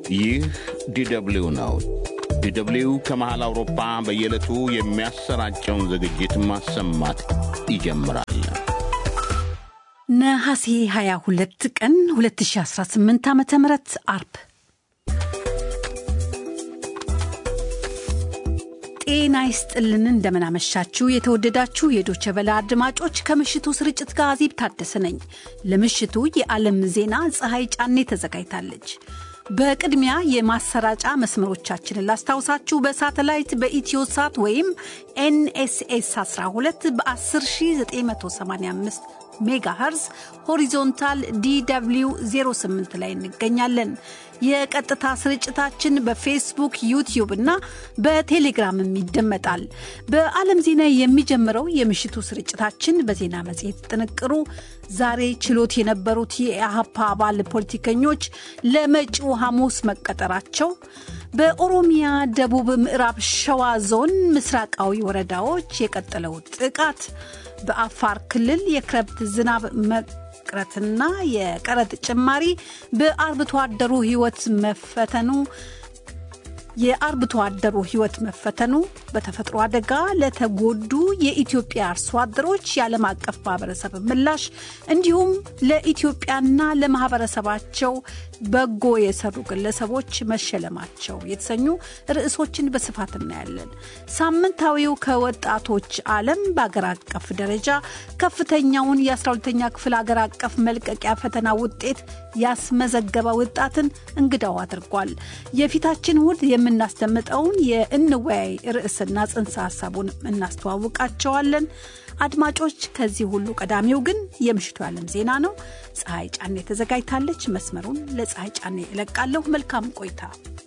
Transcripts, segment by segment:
ይህ ዲደብሊው ነው። ዲደብሊው ከመሃል አውሮፓ በየዕለቱ የሚያሰራጨውን ዝግጅት ማሰማት ይጀምራል። ነሐሴ 22 ቀን 2018 ዓ ም አርብ ጤና ይስጥልን። እንደምናመሻችሁ የተወደዳችሁ የዶቸ በላ አድማጮች፣ ከምሽቱ ስርጭት ጋር አዜብ ታደሰ ነኝ። ለምሽቱ የዓለም ዜና ፀሐይ ጫኔ ተዘጋጅታለች። በቅድሚያ የማሰራጫ መስመሮቻችንን ላስታውሳችሁ። በሳተላይት በኢትዮሳት ወይም ኤንኤስኤስ 12 በ10985 ሜጋ ኸርዝ ሆሪዞንታል ዲw 08 ላይ እንገኛለን። የቀጥታ ስርጭታችን በፌስቡክ ዩቲዩብ እና በቴሌግራምም ይደመጣል። በዓለም ዜና የሚጀምረው የምሽቱ ስርጭታችን በዜና መጽሔት ጥንቅሩ ዛሬ ችሎት የነበሩት የኢህአፓ አባል ፖለቲከኞች ለመጪው ሐሙስ መቀጠራቸው፣ በኦሮሚያ ደቡብ ምዕራብ ሸዋ ዞን ምስራቃዊ ወረዳዎች የቀጠለው ጥቃት፣ በአፋር ክልል የክረምት ዝናብ መቅረትና የቀረጥ ጭማሪ በአርብቶ አደሩ ሕይወት መፈተኑ የአርብቶ አደሩ ሕይወት መፈተኑ በተፈጥሮ አደጋ ለተጎዱ የኢትዮጵያ አርሶ አደሮች የዓለም አቀፍ ማህበረሰብ ምላሽ እንዲሁም ለኢትዮጵያና ለማህበረሰባቸው በጎ የሰሩ ግለሰቦች መሸለማቸው የተሰኙ ርዕሶችን በስፋት እናያለን። ሳምንታዊው ከወጣቶች ዓለም በአገር አቀፍ ደረጃ ከፍተኛውን የ12ተኛ ክፍል አገር አቀፍ መልቀቂያ ፈተና ውጤት ያስመዘገበ ወጣትን እንግዳው አድርጓል። የፊታችን እሁድ የምናስደምጠውን የእንወያይ ርዕስና ጽንሰ ሀሳቡን እናስተዋውቃቸዋለን። አድማጮች፣ ከዚህ ሁሉ ቀዳሚው ግን የምሽቱ የዓለም ዜና ነው። ፀሐይ ጫኔ ተዘጋጅታለች። መስመሩን ለፀሐይ ጫኔ እለቃለሁ። መልካም ቆይታ።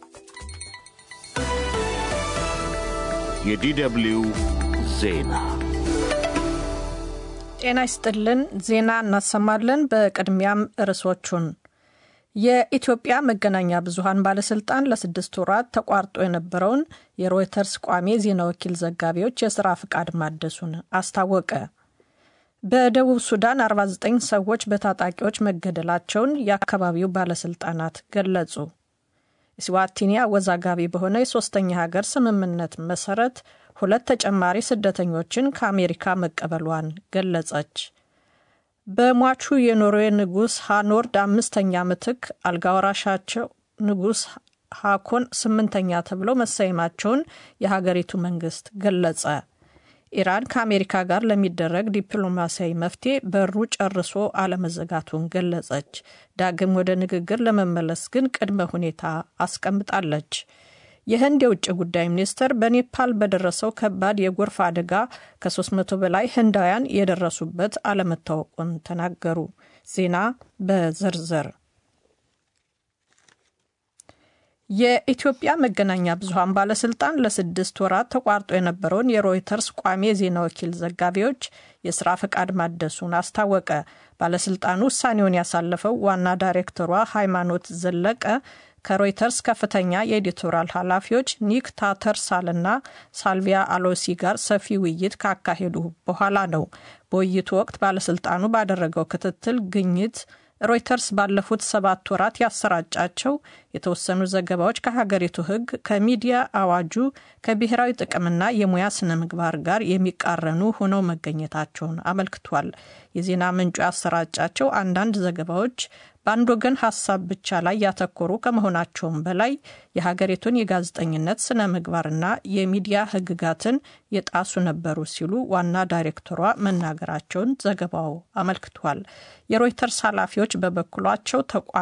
የዲደብሊው ዜና ጤና ይስጥልን። ዜና እናሰማለን። በቅድሚያም ርዕሶቹን የኢትዮጵያ መገናኛ ብዙኃን ባለስልጣን ለስድስት ወራት ተቋርጦ የነበረውን የሮይተርስ ቋሚ ዜና ወኪል ዘጋቢዎች የሥራ ፍቃድ ማደሱን አስታወቀ። በደቡብ ሱዳን 49 ሰዎች በታጣቂዎች መገደላቸውን የአካባቢው ባለስልጣናት ገለጹ። ስዋቲኒ አወዛጋቢ በሆነ የሶስተኛ ሀገር ስምምነት መሰረት ሁለት ተጨማሪ ስደተኞችን ከአሜሪካ መቀበሏን ገለጸች። በሟቹ የኖርዌይ ንጉሥ ሃኖርድ አምስተኛ ምትክ አልጋወራሻቸው ንጉሥ ሃኮን ስምንተኛ ተብለው መሰየማቸውን የሀገሪቱ መንግስት ገለጸ። ኢራን ከአሜሪካ ጋር ለሚደረግ ዲፕሎማሲያዊ መፍትሄ በሩ ጨርሶ አለመዘጋቱን ገለጸች። ዳግም ወደ ንግግር ለመመለስ ግን ቅድመ ሁኔታ አስቀምጣለች። የህንድ የውጭ ጉዳይ ሚኒስትር በኔፓል በደረሰው ከባድ የጎርፍ አደጋ ከ300 በላይ ህንዳውያን የደረሱበት አለመታወቁን ተናገሩ። ዜና በዝርዝር የኢትዮጵያ መገናኛ ብዙኃን ባለስልጣን ለስድስት ወራት ተቋርጦ የነበረውን የሮይተርስ ቋሚ የዜና ወኪል ዘጋቢዎች የስራ ፈቃድ ማደሱን አስታወቀ። ባለስልጣኑ ውሳኔውን ያሳለፈው ዋና ዳይሬክተሯ ሃይማኖት ዘለቀ ከሮይተርስ ከፍተኛ የኤዲቶራል ኃላፊዎች ኒክ ታተርሳልና ሳልቪያ አሎሲ ጋር ሰፊ ውይይት ካካሄዱ በኋላ ነው። በውይይቱ ወቅት ባለስልጣኑ ባደረገው ክትትል ግኝት ሮይተርስ ባለፉት ሰባት ወራት ያሰራጫቸው የተወሰኑ ዘገባዎች ከሀገሪቱ ሕግ፣ ከሚዲያ አዋጁ፣ ከብሔራዊ ጥቅምና የሙያ ስነ ምግባር ጋር የሚቃረኑ ሆነው መገኘታቸውን አመልክቷል። የዜና ምንጩ ያሰራጫቸው አንዳንድ ዘገባዎች በአንድ ወገን ሀሳብ ብቻ ላይ ያተኮሩ ከመሆናቸውም በላይ የሀገሪቱን የጋዜጠኝነት ስነ ምግባርና የሚዲያ ሕግጋትን የጣሱ ነበሩ ሲሉ ዋና ዳይሬክተሯ መናገራቸውን ዘገባው አመልክቷል። የሮይተርስ ኃላፊዎች በበኩላቸው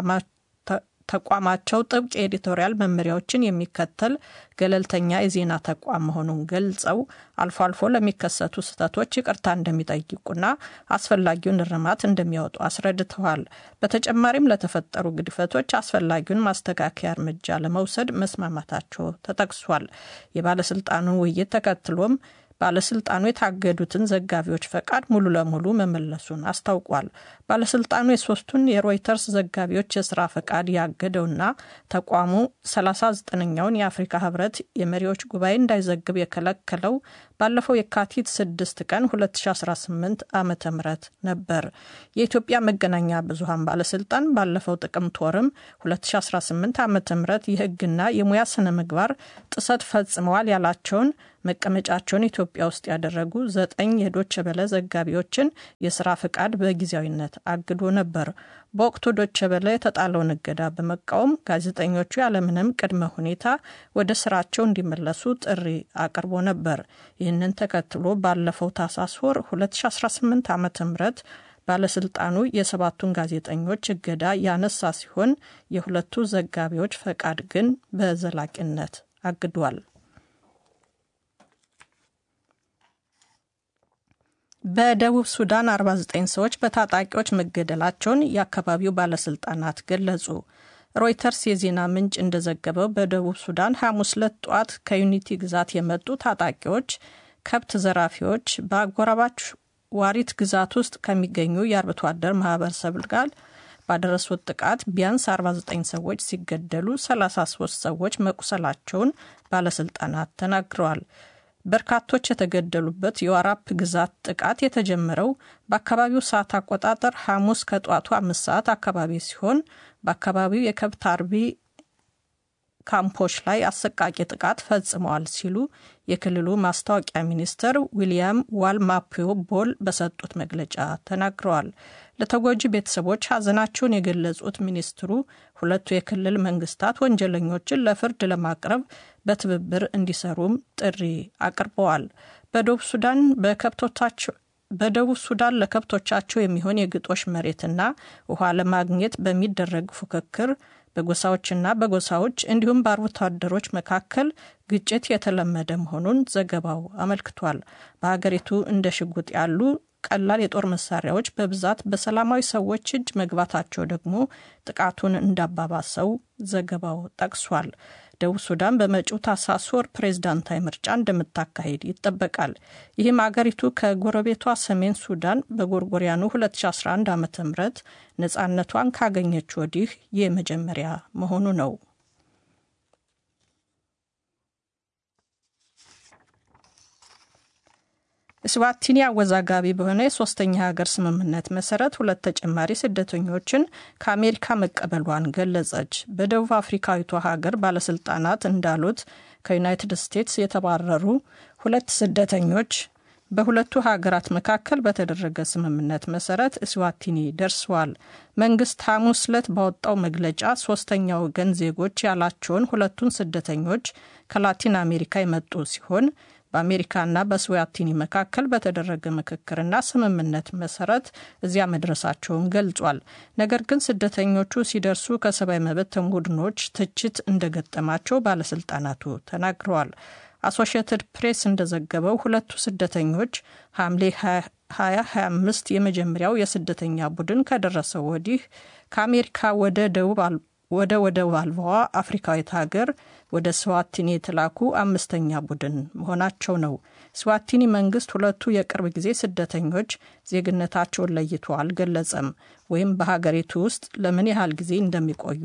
ተቋማቸው ጥብቅ የኤዲቶሪያል መመሪያዎችን የሚከተል ገለልተኛ የዜና ተቋም መሆኑን ገልጸው አልፎ አልፎ ለሚከሰቱ ስህተቶች ይቅርታ እንደሚጠይቁና አስፈላጊውን እርማት እንደሚያወጡ አስረድተዋል። በተጨማሪም ለተፈጠሩ ግድፈቶች አስፈላጊውን ማስተካከያ እርምጃ ለመውሰድ መስማማታቸው ተጠቅሷል። የባለስልጣኑን ውይይት ተከትሎም ባለስልጣኑ የታገዱትን ዘጋቢዎች ፈቃድ ሙሉ ለሙሉ መመለሱን አስታውቋል። ባለስልጣኑ የሶስቱን የሮይተርስ ዘጋቢዎች የስራ ፈቃድ ያገደውና ተቋሙ 39ኛውን የአፍሪካ ህብረት የመሪዎች ጉባኤ እንዳይዘግብ የከለከለው ባለፈው የካቲት 6 ቀን 2018 ዓ ም ነበር። የኢትዮጵያ መገናኛ ብዙሃን ባለስልጣን ባለፈው ጥቅምት ወርም 2018 ዓ ም የህግና የሙያ ስነ ምግባር ጥሰት ፈጽመዋል ያላቸውን መቀመጫቸውን ኢትዮጵያ ውስጥ ያደረጉ ዘጠኝ የዶቸ በለ ዘጋቢዎችን የስራ ፍቃድ በጊዜያዊነት አግዶ ነበር። በወቅቱ ዶቸ በለ የተጣለውን እገዳ በመቃወም ጋዜጠኞቹ ያለምንም ቅድመ ሁኔታ ወደ ስራቸው እንዲመለሱ ጥሪ አቅርቦ ነበር። ይህንን ተከትሎ ባለፈው ታህሳስ ወር 2018 ዓ ም ባለስልጣኑ የሰባቱን ጋዜጠኞች እገዳ ያነሳ ሲሆን የሁለቱ ዘጋቢዎች ፈቃድ ግን በዘላቂነት አግዷል። በደቡብ ሱዳን 49 ሰዎች በታጣቂዎች መገደላቸውን የአካባቢው ባለስልጣናት ገለጹ። ሮይተርስ የዜና ምንጭ እንደዘገበው በደቡብ ሱዳን ሐሙስ ዕለት ጠዋት ከዩኒቲ ግዛት የመጡ ታጣቂዎች ከብት ዘራፊዎች በአጎራባች ዋሪት ግዛት ውስጥ ከሚገኙ የአርብቶ አደር ማህበረሰብ ጋር ባደረሱት ጥቃት ቢያንስ 49 ሰዎች ሲገደሉ 33 ሰዎች መቁሰላቸውን ባለስልጣናት ተናግረዋል። በርካቶች የተገደሉበት የዋራፕ ግዛት ጥቃት የተጀመረው በአካባቢው ሰዓት አቆጣጠር ሐሙስ ከጠዋቱ አምስት ሰዓት አካባቢ ሲሆን በአካባቢው የከብት አርቢ ካምፖች ላይ አሰቃቂ ጥቃት ፈጽመዋል ሲሉ የክልሉ ማስታወቂያ ሚኒስትር ዊልያም ዋልማፒዮ ቦል በሰጡት መግለጫ ተናግረዋል። ለተጎጂ ቤተሰቦች ሐዘናቸውን የገለጹት ሚኒስትሩ ሁለቱ የክልል መንግስታት ወንጀለኞችን ለፍርድ ለማቅረብ በትብብር እንዲሰሩም ጥሪ አቅርበዋል። በደቡብ ሱዳን በከብቶቻቸው በደቡብ ሱዳን ለከብቶቻቸው የሚሆን የግጦሽ መሬትና ውሃ ለማግኘት በሚደረግ ፉክክር በጎሳዎችና በጎሳዎች እንዲሁም በአርብቶ አደሮች መካከል ግጭት የተለመደ መሆኑን ዘገባው አመልክቷል። በሀገሪቱ እንደ ሽጉጥ ያሉ ቀላል የጦር መሳሪያዎች በብዛት በሰላማዊ ሰዎች እጅ መግባታቸው ደግሞ ጥቃቱን እንዳባባሰው ዘገባው ጠቅሷል። ደቡብ ሱዳን በመጪው ታህሳስ ወር ፕሬዝዳንታዊ ምርጫ እንደምታካሄድ ይጠበቃል። ይህም አገሪቱ ከጎረቤቷ ሰሜን ሱዳን በጎርጎሪያኑ 2011 ዓ ም ነፃነቷን ካገኘች ወዲህ የመጀመሪያ መሆኑ ነው። እስዋቲኒ አወዛጋቢ በሆነ የሶስተኛ ሀገር ስምምነት መሰረት ሁለት ተጨማሪ ስደተኞችን ከአሜሪካ መቀበሏን ገለጸች። በደቡብ አፍሪካዊቷ ሀገር ባለስልጣናት እንዳሉት ከዩናይትድ ስቴትስ የተባረሩ ሁለት ስደተኞች በሁለቱ ሀገራት መካከል በተደረገ ስምምነት መሰረት እስዋቲኒ ደርሰዋል። መንግስት ሐሙስ ዕለት ባወጣው መግለጫ ሶስተኛ ወገን ዜጎች ያላቸውን ሁለቱን ስደተኞች ከላቲን አሜሪካ የመጡ ሲሆን በአሜሪካና በስዋቲኒ መካከል በተደረገ ምክክርና ስምምነት መሰረት እዚያ መድረሳቸውን ገልጿል። ነገር ግን ስደተኞቹ ሲደርሱ ከሰብአዊ መብት ቡድኖች ትችት እንደገጠማቸው ባለስልጣናቱ ተናግረዋል። አሶሺየትድ ፕሬስ እንደዘገበው ሁለቱ ስደተኞች ሐምሌ 2025 የመጀመሪያው የስደተኛ ቡድን ከደረሰው ወዲህ ከአሜሪካ ወደ ደቡብ ወደ ወደብ አልባዋ አፍሪካዊት ሀገር ወደ ስዋቲኒ የተላኩ አምስተኛ ቡድን መሆናቸው ነው። ስዋቲኒ መንግስት ሁለቱ የቅርብ ጊዜ ስደተኞች ዜግነታቸውን ለይቶ አልገለጸም ወይም በሀገሪቱ ውስጥ ለምን ያህል ጊዜ እንደሚቆዩ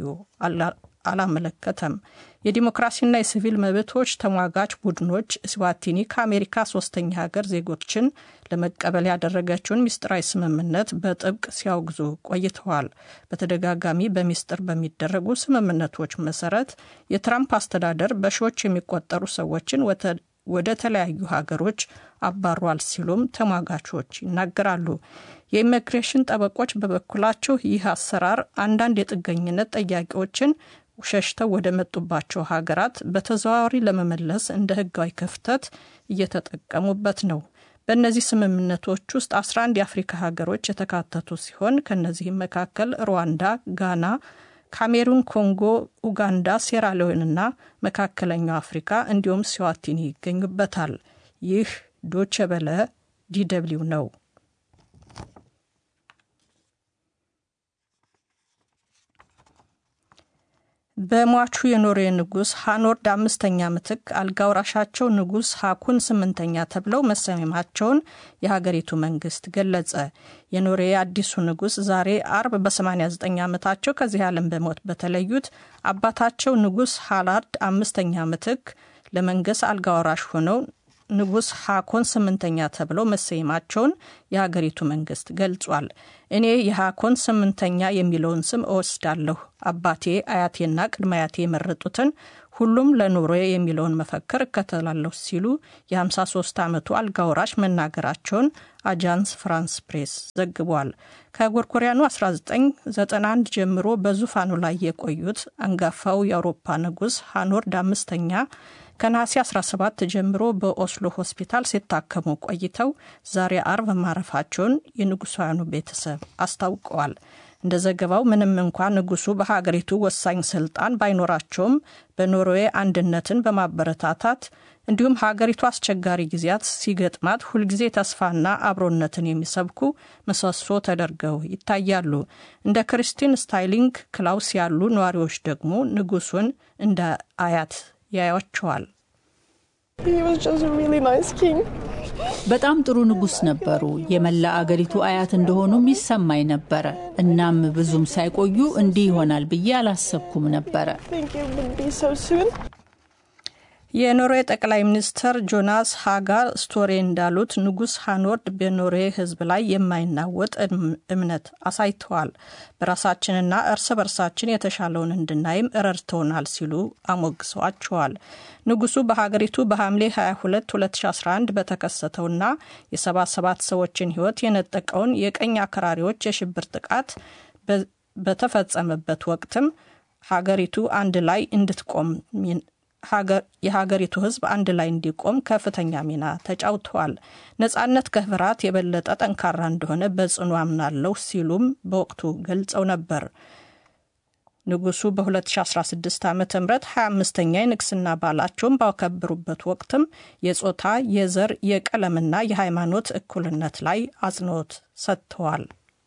አላመለከተም። የዲሞክራሲና የሲቪል መብቶች ተሟጋች ቡድኖች ስዋቲኒ ከአሜሪካ ሶስተኛ ሀገር ዜጎችን ለመቀበል ያደረገችውን ምስጢራዊ ስምምነት በጥብቅ ሲያወግዙ ቆይተዋል። በተደጋጋሚ በሚስጥር በሚደረጉ ስምምነቶች መሰረት የትራምፕ አስተዳደር በሺዎች የሚቆጠሩ ሰዎችን ወደ ተለያዩ ሀገሮች አባሯል ሲሉም ተሟጋቾች ይናገራሉ። የኢሚግሬሽን ጠበቆች በበኩላቸው ይህ አሰራር አንዳንድ የጥገኝነት ጠያቂዎችን ሸሽተው ወደ መጡባቸው ሀገራት በተዘዋዋሪ ለመመለስ እንደ ሕጋዊ ክፍተት እየተጠቀሙበት ነው። በእነዚህ ስምምነቶች ውስጥ 11 የአፍሪካ ሀገሮች የተካተቱ ሲሆን ከእነዚህም መካከል ሩዋንዳ፣ ጋና፣ ካሜሩን፣ ኮንጎ፣ ኡጋንዳ፣ ሴራሊዮንና መካከለኛው አፍሪካ እንዲሁም ስዋቲኒ ይገኙበታል። ይህ ዶቼ በለ ዲደብሊው ነው። በሟቹ የኖርዌይ ንጉሥ ሃኖርድ አምስተኛ ምትክ አልጋ ወራሻቸው ንጉሥ ሃኩን ስምንተኛ ተብለው መሰየማቸውን የሀገሪቱ መንግስት ገለጸ። የኖርዌይ አዲሱ ንጉሥ ዛሬ አርብ በ89 ዓመታቸው ከዚህ ዓለም በሞት በተለዩት አባታቸው ንጉሥ ሃላርድ አምስተኛ ምትክ ለመንገስ አልጋ ወራሽ ሆነው ንጉሥ ሃኮን ስምንተኛ ተብለው መሰየማቸውን የሀገሪቱ መንግስት ገልጿል። እኔ የሃኮን ስምንተኛ የሚለውን ስም እወስዳለሁ። አባቴ አያቴና ቅድመ አያቴ የመረጡትን ሁሉም ለኑሮ የሚለውን መፈክር እከተላለሁ ሲሉ የ53 ዓመቱ አልጋወራሽ መናገራቸውን አጃንስ ፍራንስ ፕሬስ ዘግቧል። ከጎርጎሪያኑ 1991 ጀምሮ በዙፋኑ ላይ የቆዩት አንጋፋው የአውሮፓ ንጉሥ ሃኖርድ አምስተኛ ከነሐሴ 17 ጀምሮ በኦስሎ ሆስፒታል ሲታከሙ ቆይተው ዛሬ አርብ ማረፋቸውን የንጉሳውያኑ ቤተሰብ አስታውቀዋል። እንደ ዘገባው ምንም እንኳ ንጉሱ በሀገሪቱ ወሳኝ ስልጣን ባይኖራቸውም በኖርዌይ አንድነትን በማበረታታት እንዲሁም ሀገሪቱ አስቸጋሪ ጊዜያት ሲገጥማት ሁልጊዜ ተስፋና አብሮነትን የሚሰብኩ ምሰሶ ተደርገው ይታያሉ። እንደ ክሪስቲን ስታይሊንግ ክላውስ ያሉ ነዋሪዎች ደግሞ ንጉሱን እንደ አያት ያያቸዋል። በጣም ጥሩ ንጉሥ ነበሩ። የመላ አገሪቱ አያት እንደሆኑም ይሰማኝ ነበረ። እናም ብዙም ሳይቆዩ እንዲህ ይሆናል ብዬ አላሰብኩም ነበረ። የኖርዌይ ጠቅላይ ሚኒስትር ጆናስ ሃጋ ስቶሬ እንዳሉት ንጉሥ ሃኖርድ በኖርዌይ ሕዝብ ላይ የማይናወጥ እምነት አሳይተዋል። በራሳችንና እርስ በርሳችን የተሻለውን እንድናይም ረድተውናል ሲሉ አሞግሰዋቸዋል። ንጉሱ በሀገሪቱ በሐምሌ 22 2011 በተከሰተውና የ77 ሰዎችን ሕይወት የነጠቀውን የቀኝ አክራሪዎች የሽብር ጥቃት በተፈጸመበት ወቅትም ሀገሪቱ አንድ ላይ እንድትቆም የሀገሪቱ ሕዝብ አንድ ላይ እንዲቆም ከፍተኛ ሚና ተጫውተዋል። ነጻነት ከፍርሃት የበለጠ ጠንካራ እንደሆነ በጽኑ አምናለሁ ሲሉም በወቅቱ ገልጸው ነበር። ንጉሱ በ2016 ዓ ም 25ኛ የንግስና በዓላቸውን ባከበሩበት ወቅትም የጾታ፣ የዘር፣ የቀለምና የሃይማኖት እኩልነት ላይ አጽንኦት ሰጥተዋል።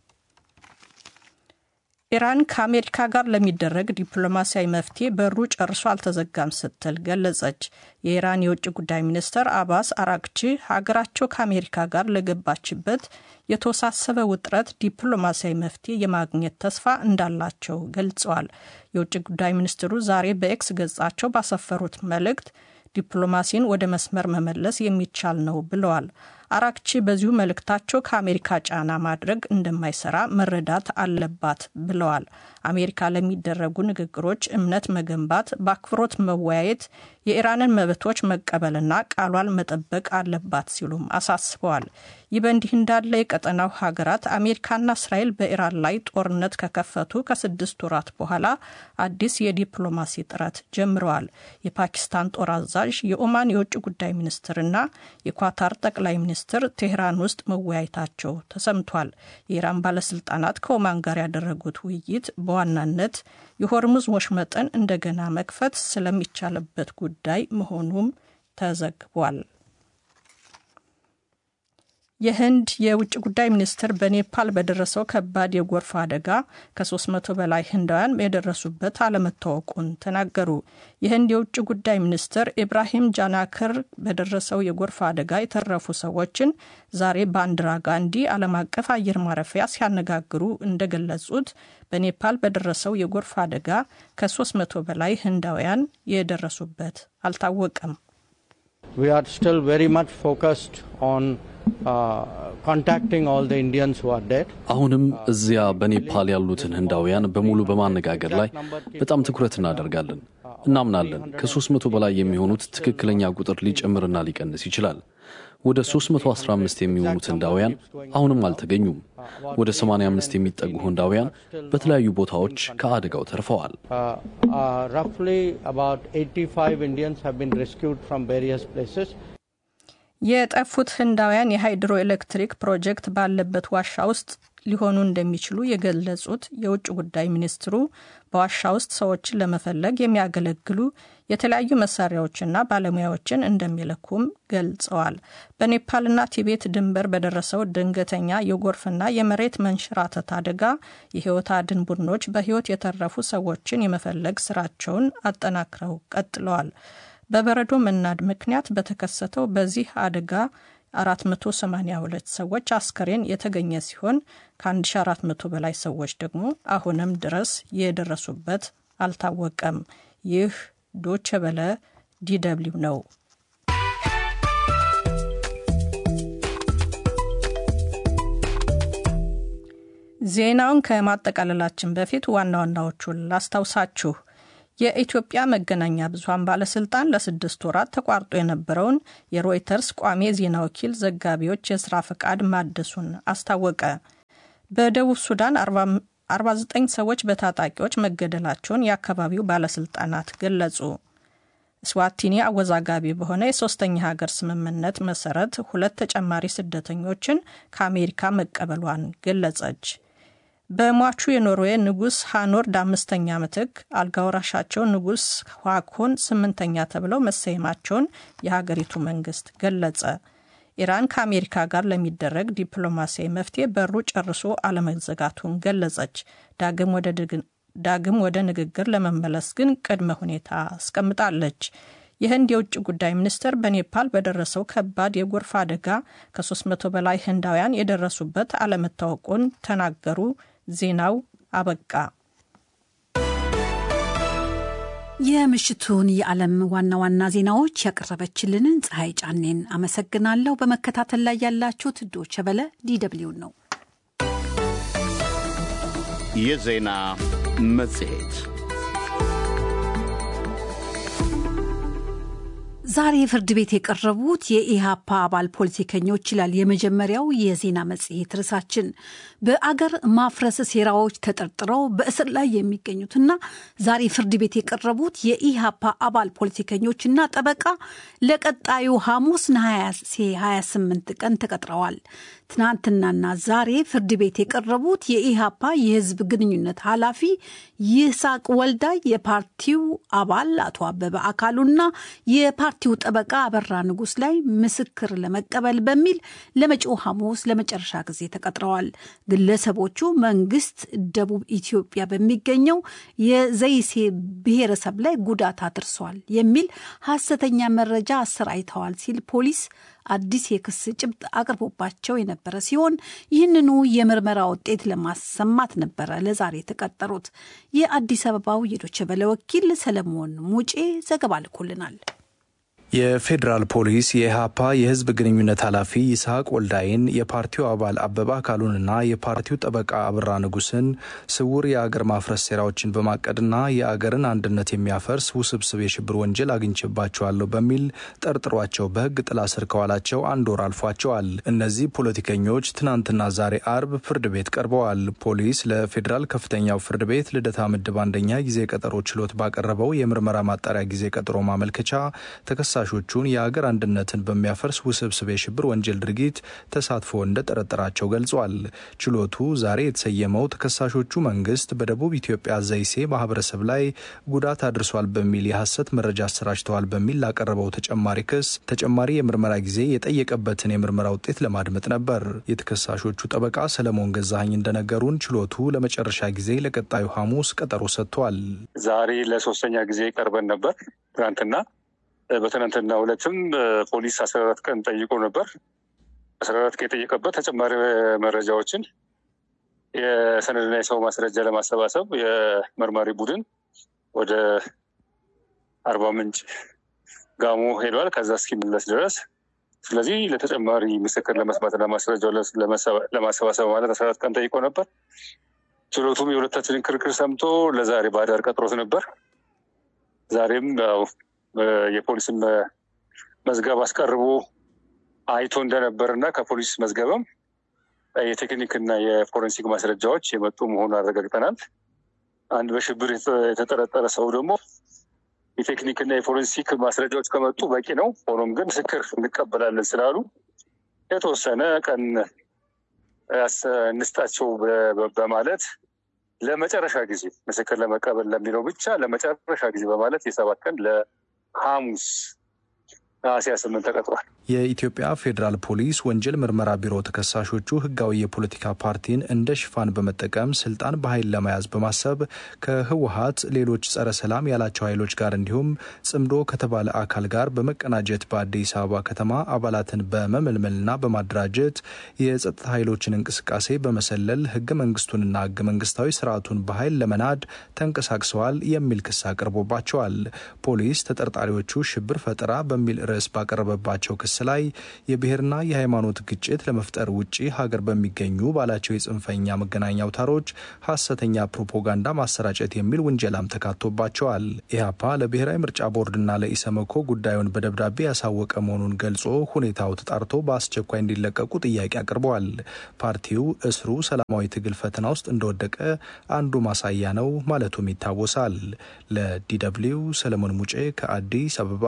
ኢራን ከአሜሪካ ጋር ለሚደረግ ዲፕሎማሲያዊ መፍትሄ በሩ ጨርሶ አልተዘጋም ስትል ገለጸች። የኢራን የውጭ ጉዳይ ሚኒስትር አባስ አራግቺ ሀገራቸው ከአሜሪካ ጋር ለገባችበት የተወሳሰበ ውጥረት ዲፕሎማሲያዊ መፍትሄ የማግኘት ተስፋ እንዳላቸው ገልጸዋል። የውጭ ጉዳይ ሚኒስትሩ ዛሬ በኤክስ ገጻቸው ባሰፈሩት መልእክት ዲፕሎማሲን ወደ መስመር መመለስ የሚቻል ነው ብለዋል። አራክቺ በዚሁ መልእክታቸው ከአሜሪካ ጫና ማድረግ እንደማይሰራ መረዳት አለባት ብለዋል። አሜሪካ ለሚደረጉ ንግግሮች እምነት መገንባት፣ በአክብሮት መወያየት፣ የኢራንን መብቶች መቀበልና ቃሏን መጠበቅ አለባት ሲሉም አሳስበዋል። ይህ በእንዲህ እንዳለ የቀጠናው ሀገራት አሜሪካና እስራኤል በኢራን ላይ ጦርነት ከከፈቱ ከስድስት ወራት በኋላ አዲስ የዲፕሎማሲ ጥረት ጀምረዋል። የፓኪስታን ጦር አዛዥ፣ የኦማን የውጭ ጉዳይ ሚኒስትርና የኳታር ጠቅላይ ሚኒስትር ቴህራን ውስጥ መወያየታቸው ተሰምቷል። የኢራን ባለስልጣናት ከኦማን ጋር ያደረጉት ውይይት በዋናነት የሆርሙዝ ወሽመጥን እንደገና መክፈት ስለሚቻልበት ጉዳይ መሆኑም ተዘግቧል። የህንድ የውጭ ጉዳይ ሚኒስትር በኔፓል በደረሰው ከባድ የጎርፍ አደጋ ከ300 በላይ ህንዳውያን የደረሱበት አለመታወቁን ተናገሩ። የህንድ የውጭ ጉዳይ ሚኒስትር ኢብራሂም ጃናክር በደረሰው የጎርፍ አደጋ የተረፉ ሰዎችን ዛሬ ባንዲራ ጋንዲ ዓለም አቀፍ አየር ማረፊያ ሲያነጋግሩ እንደገለጹት በኔፓል በደረሰው የጎርፍ አደጋ ከ300 በላይ ህንዳውያን የደረሱበት አልታወቀም። We are still very much focused on አሁንም እዚያ በኔፓል ያሉትን ህንዳውያን በሙሉ በማነጋገር ላይ በጣም ትኩረት እናደርጋለን። እናምናለን ከሦስት መቶ በላይ የሚሆኑት ትክክለኛ ቁጥር ሊጨምርና ሊቀንስ ይችላል። ወደ 315 የሚሆኑት ህንዳውያን አሁንም አልተገኙም። ወደ 85 የሚጠጉ ህንዳውያን በተለያዩ ቦታዎች ከአደጋው ተርፈዋል። የጠፉት ህንዳውያን የሃይድሮ ኤሌክትሪክ ፕሮጀክት ባለበት ዋሻ ውስጥ ሊሆኑ እንደሚችሉ የገለጹት የውጭ ጉዳይ ሚኒስትሩ በዋሻ ውስጥ ሰዎችን ለመፈለግ የሚያገለግሉ የተለያዩ መሳሪያዎችና ባለሙያዎችን እንደሚልኩም ገልጸዋል። በኔፓልና ቲቤት ድንበር በደረሰው ድንገተኛ የጎርፍና የመሬት መንሸራተት አደጋ የህይወት አድን ቡድኖች በህይወት የተረፉ ሰዎችን የመፈለግ ስራቸውን አጠናክረው ቀጥለዋል። በበረዶ መናድ ምክንያት በተከሰተው በዚህ አደጋ 482 ሰዎች አስከሬን የተገኘ ሲሆን ከ1400 በላይ ሰዎች ደግሞ አሁንም ድረስ የደረሱበት አልታወቀም። ይህ ዶቸ በለ ዲደብሊው ነው። ዜናውን ከማጠቃለላችን በፊት ዋና ዋናዎቹን ላስታውሳችሁ። የኢትዮጵያ መገናኛ ብዙኃን ባለስልጣን ለስድስት ወራት ተቋርጦ የነበረውን የሮይተርስ ቋሚ የዜና ወኪል ዘጋቢዎች የስራ ፈቃድ ማደሱን አስታወቀ። በደቡብ ሱዳን 49 ሰዎች በታጣቂዎች መገደላቸውን የአካባቢው ባለስልጣናት ገለጹ። ስዋቲኒ አወዛጋቢ በሆነ የሶስተኛ ሀገር ስምምነት መሰረት ሁለት ተጨማሪ ስደተኞችን ከአሜሪካ መቀበሏን ገለጸች። በሟቹ የኖርዌይ ንጉሥ ሃኖርድ አምስተኛ ምትክ አልጋወራሻቸው ንጉሥ ዋኮን ስምንተኛ ተብለው መሰየማቸውን የሀገሪቱ መንግስት ገለጸ። ኢራን ከአሜሪካ ጋር ለሚደረግ ዲፕሎማሲያዊ መፍትሄ በሩ ጨርሶ አለመዘጋቱን ገለጸች። ዳግም ወደ ንግግር ለመመለስ ግን ቅድመ ሁኔታ አስቀምጣለች። የህንድ የውጭ ጉዳይ ሚኒስትር በኔፓል በደረሰው ከባድ የጎርፍ አደጋ ከ300 በላይ ህንዳውያን የደረሱበት አለመታወቁን ተናገሩ። ዜናው አበቃ። የምሽቱን የዓለም ዋና ዋና ዜናዎች ያቀረበችልንን ፀሐይ ጫኔን አመሰግናለሁ። በመከታተል ላይ ያላችሁት ዶቸ በለ ዲደብሊውን ነው። የዜና መጽሔት ዛሬ ፍርድ ቤት የቀረቡት የኢሃፓ አባል ፖለቲከኞች ይላል የመጀመሪያው የዜና መጽሔት ርዕሳችን። በአገር ማፍረስ ሴራዎች ተጠርጥረው በእስር ላይ የሚገኙትና ዛሬ ፍርድ ቤት የቀረቡት የኢሃፓ አባል ፖለቲከኞችና ጠበቃ ለቀጣዩ ሐሙስ ነሐሴ 28 ቀን ተቀጥረዋል። ትናንትናና ዛሬ ፍርድ ቤት የቀረቡት የኢሃፓ የህዝብ ግንኙነት ኃላፊ ይስሐቅ ወልዳይ፣ የፓርቲው አባል አቶ አበበ አካሉና የፓርቲው ጠበቃ አበራ ንጉስ ላይ ምስክር ለመቀበል በሚል ለመጪው ሐሙስ ለመጨረሻ ጊዜ ተቀጥረዋል። ግለሰቦቹ መንግስት ደቡብ ኢትዮጵያ በሚገኘው የዘይሴ ብሔረሰብ ላይ ጉዳት አድርሷል የሚል ሐሰተኛ መረጃ አሰራጭተዋል ሲል ፖሊስ አዲስ የክስ ጭብጥ አቅርቦባቸው የነበረ ሲሆን ይህንኑ የምርመራ ውጤት ለማሰማት ነበረ ለዛሬ የተቀጠሩት። የአዲስ አበባው የዶቼ ቬለ ወኪል ሰለሞን ሙጬ ዘገባ ልኮልናል። የፌዴራል ፖሊስ የኢህአፓ የህዝብ ግንኙነት ኃላፊ ይስሐቅ ወልዳይን የፓርቲው አባል አበባ አካሉንና የፓርቲው ጠበቃ አብራ ንጉስን ስውር የአገር ማፍረስ ሴራዎችን በማቀድና የአገርን አንድነት የሚያፈርስ ውስብስብ የሽብር ወንጀል አግኝቼባቸዋለሁ በሚል ጠርጥሯቸው በህግ ጥላ ስር ከዋላቸው አንድ ወር አልፏቸዋል። እነዚህ ፖለቲከኞች ትናንትና ዛሬ አርብ ፍርድ ቤት ቀርበዋል። ፖሊስ ለፌዴራል ከፍተኛው ፍርድ ቤት ልደታ ምድብ አንደኛ ጊዜ ቀጠሮ ችሎት ባቀረበው የምርመራ ማጣሪያ ጊዜ ቀጠሮ ማመልከቻ ተከሳሾቹን የአገር አንድነትን በሚያፈርስ ውስብስብ የሽብር ወንጀል ድርጊት ተሳትፎ እንደጠረጠራቸው ገልጿል። ችሎቱ ዛሬ የተሰየመው ተከሳሾቹ መንግስት በደቡብ ኢትዮጵያ ዘይሴ ማህበረሰብ ላይ ጉዳት አድርሷል በሚል የሐሰት መረጃ አሰራጭተዋል በሚል ላቀረበው ተጨማሪ ክስ ተጨማሪ የምርመራ ጊዜ የጠየቀበትን የምርመራ ውጤት ለማድመጥ ነበር። የተከሳሾቹ ጠበቃ ሰለሞን ገዛኸኝ እንደነገሩን ችሎቱ ለመጨረሻ ጊዜ ለቀጣዩ ሐሙስ ቀጠሮ ሰጥቷል። ዛሬ ለሶስተኛ ጊዜ ቀርበን ነበር ትናንትና በትናንትና ሁለትም ፖሊስ አስራ አራት ቀን ጠይቆ ነበር። አስራ አራት ቀን የጠየቀበት ተጨማሪ መረጃዎችን የሰነድና የሰው ማስረጃ ለማሰባሰብ የመርማሪ ቡድን ወደ አርባ ምንጭ ጋሞ ሄዷል። ከዛ እስኪመለስ ድረስ ስለዚህ ለተጨማሪ ምስክር ለመስማትና ማስረጃው ለማሰባሰብ ማለት አስራ አራት ቀን ጠይቆ ነበር። ችሎቱም የሁለታችንን ክርክር ሰምቶ ለዛሬ በአዳር ቀጥሮት ነበር። ዛሬም ያው የፖሊስን መዝገብ አስቀርቦ አይቶ እንደነበር እና ከፖሊስ መዝገብም የቴክኒክና የፎረንሲክ ማስረጃዎች የመጡ መሆኑን አረጋግጠናል። አንድ በሽብር የተጠረጠረ ሰው ደግሞ የቴክኒክና የፎረንሲክ ማስረጃዎች ከመጡ በቂ ነው። ሆኖም ግን ምስክር እንቀበላለን ስላሉ የተወሰነ ቀን እንስጣቸው በማለት ለመጨረሻ ጊዜ ምስክር ለመቀበል ለሚለው ብቻ ለመጨረሻ ጊዜ በማለት የሰባት ቀን ለሐሙስ ነሐሴ ስምንት ተቀጥሯል። የኢትዮጵያ ፌዴራል ፖሊስ ወንጀል ምርመራ ቢሮ ተከሳሾቹ ህጋዊ የፖለቲካ ፓርቲን እንደ ሽፋን በመጠቀም ስልጣን በኃይል ለመያዝ በማሰብ ከህወሀት ሌሎች ጸረ ሰላም ያላቸው ኃይሎች ጋር እንዲሁም ጽምዶ ከተባለ አካል ጋር በመቀናጀት በአዲስ አበባ ከተማ አባላትን በመመልመልና በማደራጀት የጸጥታ ኃይሎችን እንቅስቃሴ በመሰለል ህገ መንግስቱንና ህገ መንግስታዊ ስርዓቱን በኃይል ለመናድ ተንቀሳቅሰዋል የሚል ክስ አቅርቦባቸዋል። ፖሊስ ተጠርጣሪዎቹ ሽብር ፈጠራ በሚል ርዕስ ባቀረበባቸው ክስ ላይ የብሔርና የሃይማኖት ግጭት ለመፍጠር ውጭ ሀገር በሚገኙ ባላቸው የጽንፈኛ መገናኛ አውታሮች ሀሰተኛ ፕሮፓጋንዳ ማሰራጨት የሚል ውንጀላም ተካቶባቸዋል። ኢህአፓ ለብሔራዊ ምርጫ ቦርድና ለኢሰመኮ ጉዳዩን በደብዳቤ ያሳወቀ መሆኑን ገልጾ ሁኔታው ተጣርቶ በአስቸኳይ እንዲለቀቁ ጥያቄ አቅርበዋል። ፓርቲው እስሩ ሰላማዊ ትግል ፈተና ውስጥ እንደወደቀ አንዱ ማሳያ ነው ማለቱም ይታወሳል። ለዲደብሊው ሰለሞን ሙጬ ከአዲስ አበባ።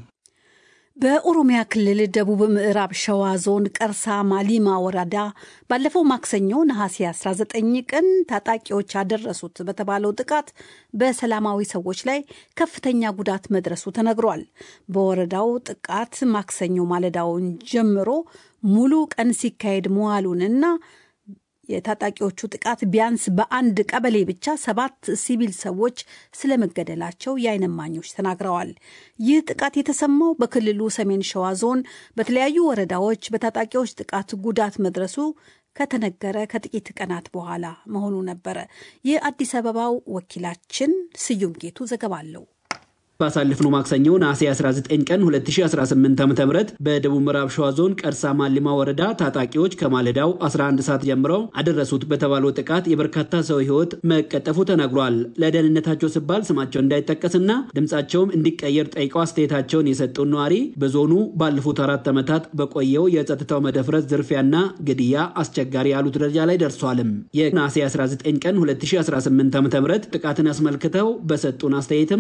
በኦሮሚያ ክልል ደቡብ ምዕራብ ሸዋ ዞን ቀርሳ ማሊማ ወረዳ ባለፈው ማክሰኞ ነሐሴ 19 ቀን ታጣቂዎች ያደረሱት በተባለው ጥቃት በሰላማዊ ሰዎች ላይ ከፍተኛ ጉዳት መድረሱ ተነግሯል። በወረዳው ጥቃት ማክሰኞ ማለዳውን ጀምሮ ሙሉ ቀን ሲካሄድ መዋሉንና የታጣቂዎቹ ጥቃት ቢያንስ በአንድ ቀበሌ ብቻ ሰባት ሲቪል ሰዎች ስለመገደላቸው የዓይን እማኞች ተናግረዋል። ይህ ጥቃት የተሰማው በክልሉ ሰሜን ሸዋ ዞን በተለያዩ ወረዳዎች በታጣቂዎች ጥቃት ጉዳት መድረሱ ከተነገረ ከጥቂት ቀናት በኋላ መሆኑ ነበረ። የአዲስ አበባው ወኪላችን ስዩም ጌቱ ዘገባ አለው። ባሳለፍነው ማክሰኞ ነሐሴ 19 ቀን 2018 ዓ.ም በደቡብ ምዕራብ ሸዋ ዞን ቀርሳ ማሊማ ወረዳ ታጣቂዎች ከማለዳው 11 ሰዓት ጀምረው አደረሱት በተባለው ጥቃት የበርካታ ሰው ሕይወት መቀጠፉ ተነግሯል። ለደህንነታቸው ሲባል ስማቸው እንዳይጠቀስና ድምፃቸውም እንዲቀየር ጠይቀው አስተያየታቸውን የሰጡን ነዋሪ በዞኑ ባለፉት አራት ዓመታት በቆየው የጸጥታው መደፍረስ ዝርፊያና ግድያ አስቸጋሪ ያሉት ደረጃ ላይ ደርሷልም። የነሐሴ 19 ቀን 2018 ዓ.ም ጥቃትን አስመልክተው በሰጡን አስተያየትም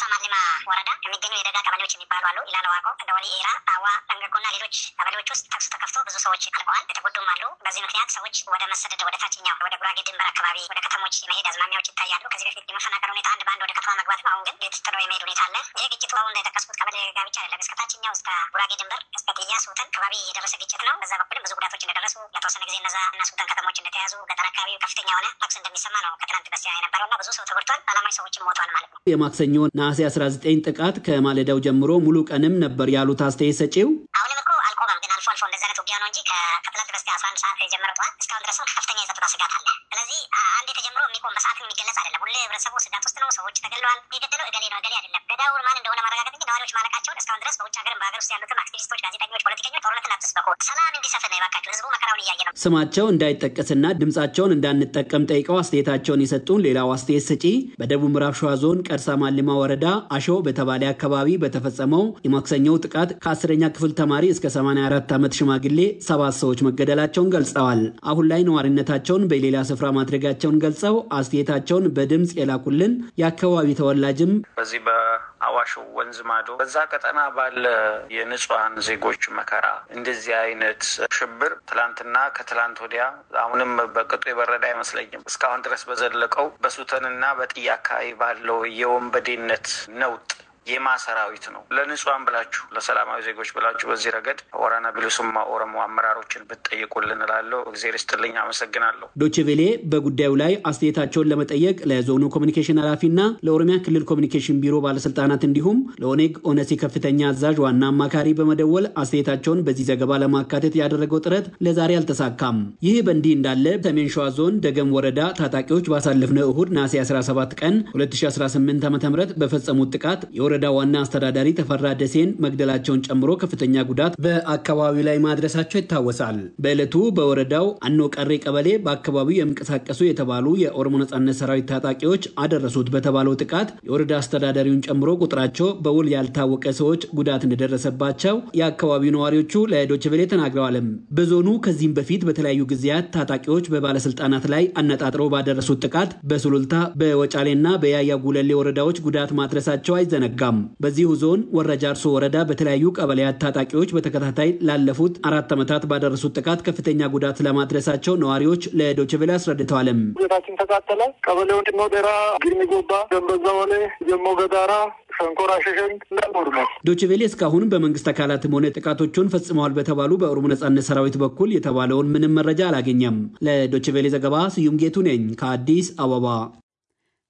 ወረዳ የሚገኙ የደጋ ቀበሌዎች የሚባሉ አሉ። ኢላላ ዋቆ፣ ደወሊ፣ ኤራ፣ አዋ፣ ጠንገጎና ሌሎች ቀበሌዎች ውስጥ ተኩስ ተከፍቶ ብዙ ሰዎች አልቀዋል፣ የተጎዱም አሉ። በዚህ ምክንያት ሰዎች ወደ መሰደድ ወደ ታችኛው ወደ ጉራጌ ድንበር አካባቢ ወደ ከተሞች የመሄድ አዝማሚያዎች ይታያሉ። ከዚህ በፊት የመፈናቀል ሁኔታ አንድ በአንድ ወደ ከተማ መግባትም አሁን ግን ቤት ጥሎ የመሄድ ሁኔታ አለ። ይህ ግጭቱ አሁን እንደጠቀስኩት ቀበሌ ጋር ብቻ አይደለም፣ እስከ ታችኛው እስከ ጉራጌ ድንበር እስከ ጥያ ሱተን አካባቢ የደረሰ ግጭት ነው። በዛ በኩልም ብዙ ጉዳቶች እንደደረሱ ለተወሰነ ጊዜ እነዛ እና ሱተን ከተሞች እንደተያዙ ገጠር አካባቢ ከፍተኛ የሆነ ተኩስ እንደሚሰማ ነው ከትናንት በስቲያ የነበረው እና ብዙ ሰው ተጎድቷል። ሰላማዊ ሰዎችም ሞቷል ማለት ነው። የማክሰኞ ነሐሴ 19 ጥቃት ከማለዳው ጀምሮ ሙሉ ቀንም ነበር ያሉት አስተያየት ሰጪው አሁንም እኮ አልቆመም፣ ግን አልፎ አልፎ እንደዚህ አይነት ውጊያ ነው እንጂ ከትላንት በስቲያ አስራ አንድ ሰዓት የጀመረው ጠዋት እስካሁን ድረስም ከፍተኛ የጸጥታ ስጋት አለ። ስለዚህ አንድ የተጀምሮ የሚቆም በሰዓት የሚገለጽ አይደለም። ሁሌ ህብረተሰቡ ስጋት ውስጥ ነው። ሰዎች ተገለዋል። የገደለው እገሌ ነው እገሌ አይደለም። ገዳዩን ማን እንደሆነ ማረጋገጥ እንጂ ነዋሪዎች ማለቃቸውን እስካሁን ድረስ በውጭ ሀገርም በሀገር ውስጥ ያሉትም አክቲቪስቶች፣ ጋዜጠኞች፣ ፖለቲከኞች ጦርነትን አትስበኩ፣ ሰላም እንዲሰፍን ነው የባካችሁ። ህዝቡ መከራውን እያየ ነው። ስማቸው እንዳይጠቀስና ድምጻቸውን እንዳንጠቀም ጠይቀው አስተያየታቸውን የሰጡን ሌላው አስተያየት ሰጪ በደቡብ ምዕራብ ሸዋ ዞን ቀርሳ ማሊማ ወረዳ አሾ በተባለ አካባቢ በተፈጸመው የማክሰኞው ጥቃት ከአስረኛ ክፍል ተማሪ እስከ 84 ዓመት ሽማግሌ ሰባት ሰዎች መገደላቸውን ገልጸዋል። አሁን ላይ ነዋሪነታቸውን በሌላ ስፍራ ማድረጋቸውን ገልጸው አስተያየታቸውን በድምፅ የላኩልን የአካባቢ ተወላጅም በዚህ በአዋሽ ወንዝ ማዶ በዛ ቀጠና ባለ የንጹሐን ዜጎች መከራ እንደዚህ አይነት ሽብር ትላንትና ከትላንት ወዲያ አሁንም በቅጡ የበረደ አይመስለኝም። እስካሁን ድረስ በዘለቀው በሱተንና በጥያ አካባቢ ባለው የወንበዴነት ነውጥ የማ ሰራዊት ነው። ለንጹሐን ብላችሁ ለሰላማዊ ዜጎች ብላችሁ በዚህ ረገድ ወራና ቢሉስማ ኦሮሞ አመራሮችን ብትጠይቁልን እላለሁ። እግዜር ይስጥልኝ፣ አመሰግናለሁ። ዶችቬሌ በጉዳዩ ላይ አስተያየታቸውን ለመጠየቅ ለዞኑ ኮሚኒኬሽን ኃላፊና ለኦሮሚያ ክልል ኮሚኒኬሽን ቢሮ ባለስልጣናት እንዲሁም ለኦኔግ ኦነሲ ከፍተኛ አዛዥ ዋና አማካሪ በመደወል አስተያየታቸውን በዚህ ዘገባ ለማካተት ያደረገው ጥረት ለዛሬ አልተሳካም። ይህ በእንዲህ እንዳለ ሰሜን ሸዋ ዞን ደገም ወረዳ ታጣቂዎች ባሳለፍነው እሁድ ነሐሴ 17 ቀን 2018 ዓ ም በፈጸሙት ጥቃት የወረዳ ዋና አስተዳዳሪ ተፈራ ደሴን መግደላቸውን ጨምሮ ከፍተኛ ጉዳት በአካባቢው ላይ ማድረሳቸው ይታወሳል። በዕለቱ በወረዳው አኖ ቀሬ ቀበሌ በአካባቢው የሚንቀሳቀሱ የተባሉ የኦሮሞ ነጻነት ሰራዊት ታጣቂዎች አደረሱት በተባለው ጥቃት የወረዳ አስተዳዳሪውን ጨምሮ ቁጥራቸው በውል ያልታወቀ ሰዎች ጉዳት እንደደረሰባቸው የአካባቢው ነዋሪዎቹ ለዶችቬሌ ተናግረዋልም። በዞኑ ከዚህም በፊት በተለያዩ ጊዜያት ታጣቂዎች በባለስልጣናት ላይ አነጣጥረው ባደረሱት ጥቃት በሱሉልታ በወጫሌና በያያ ጉለሌ ወረዳዎች ጉዳት ማድረሳቸው አይዘነጋም። በዚሁ ዞን ወረጃ አርሶ ወረዳ በተለያዩ ቀበሌያት ታጣቂዎች በተከታታይ ላለፉት አራት ዓመታት ባደረሱት ጥቃት ከፍተኛ ጉዳት ስለማድረሳቸው ነዋሪዎች ለዶችቬሌ አስረድተዋልም። ቤታችን ተቃጠለ። ቀበሌው ዲሞ ደራ፣ ግርሚ ጎባ፣ ደንበዛ ወሌ፣ ጀሞ ገዳራ ሸንኮራ ሸሸን እንዳልወድሟል። ዶችቬሌ እስካሁን በመንግስት አካላትም ሆነ ጥቃቶቹን ፈጽመዋል በተባሉ በኦሮሞ ነጻነት ሰራዊት በኩል የተባለውን ምንም መረጃ አላገኘም። ለዶችቬሌ ዘገባ ስዩም ጌቱ ነኝ ከአዲስ አበባ።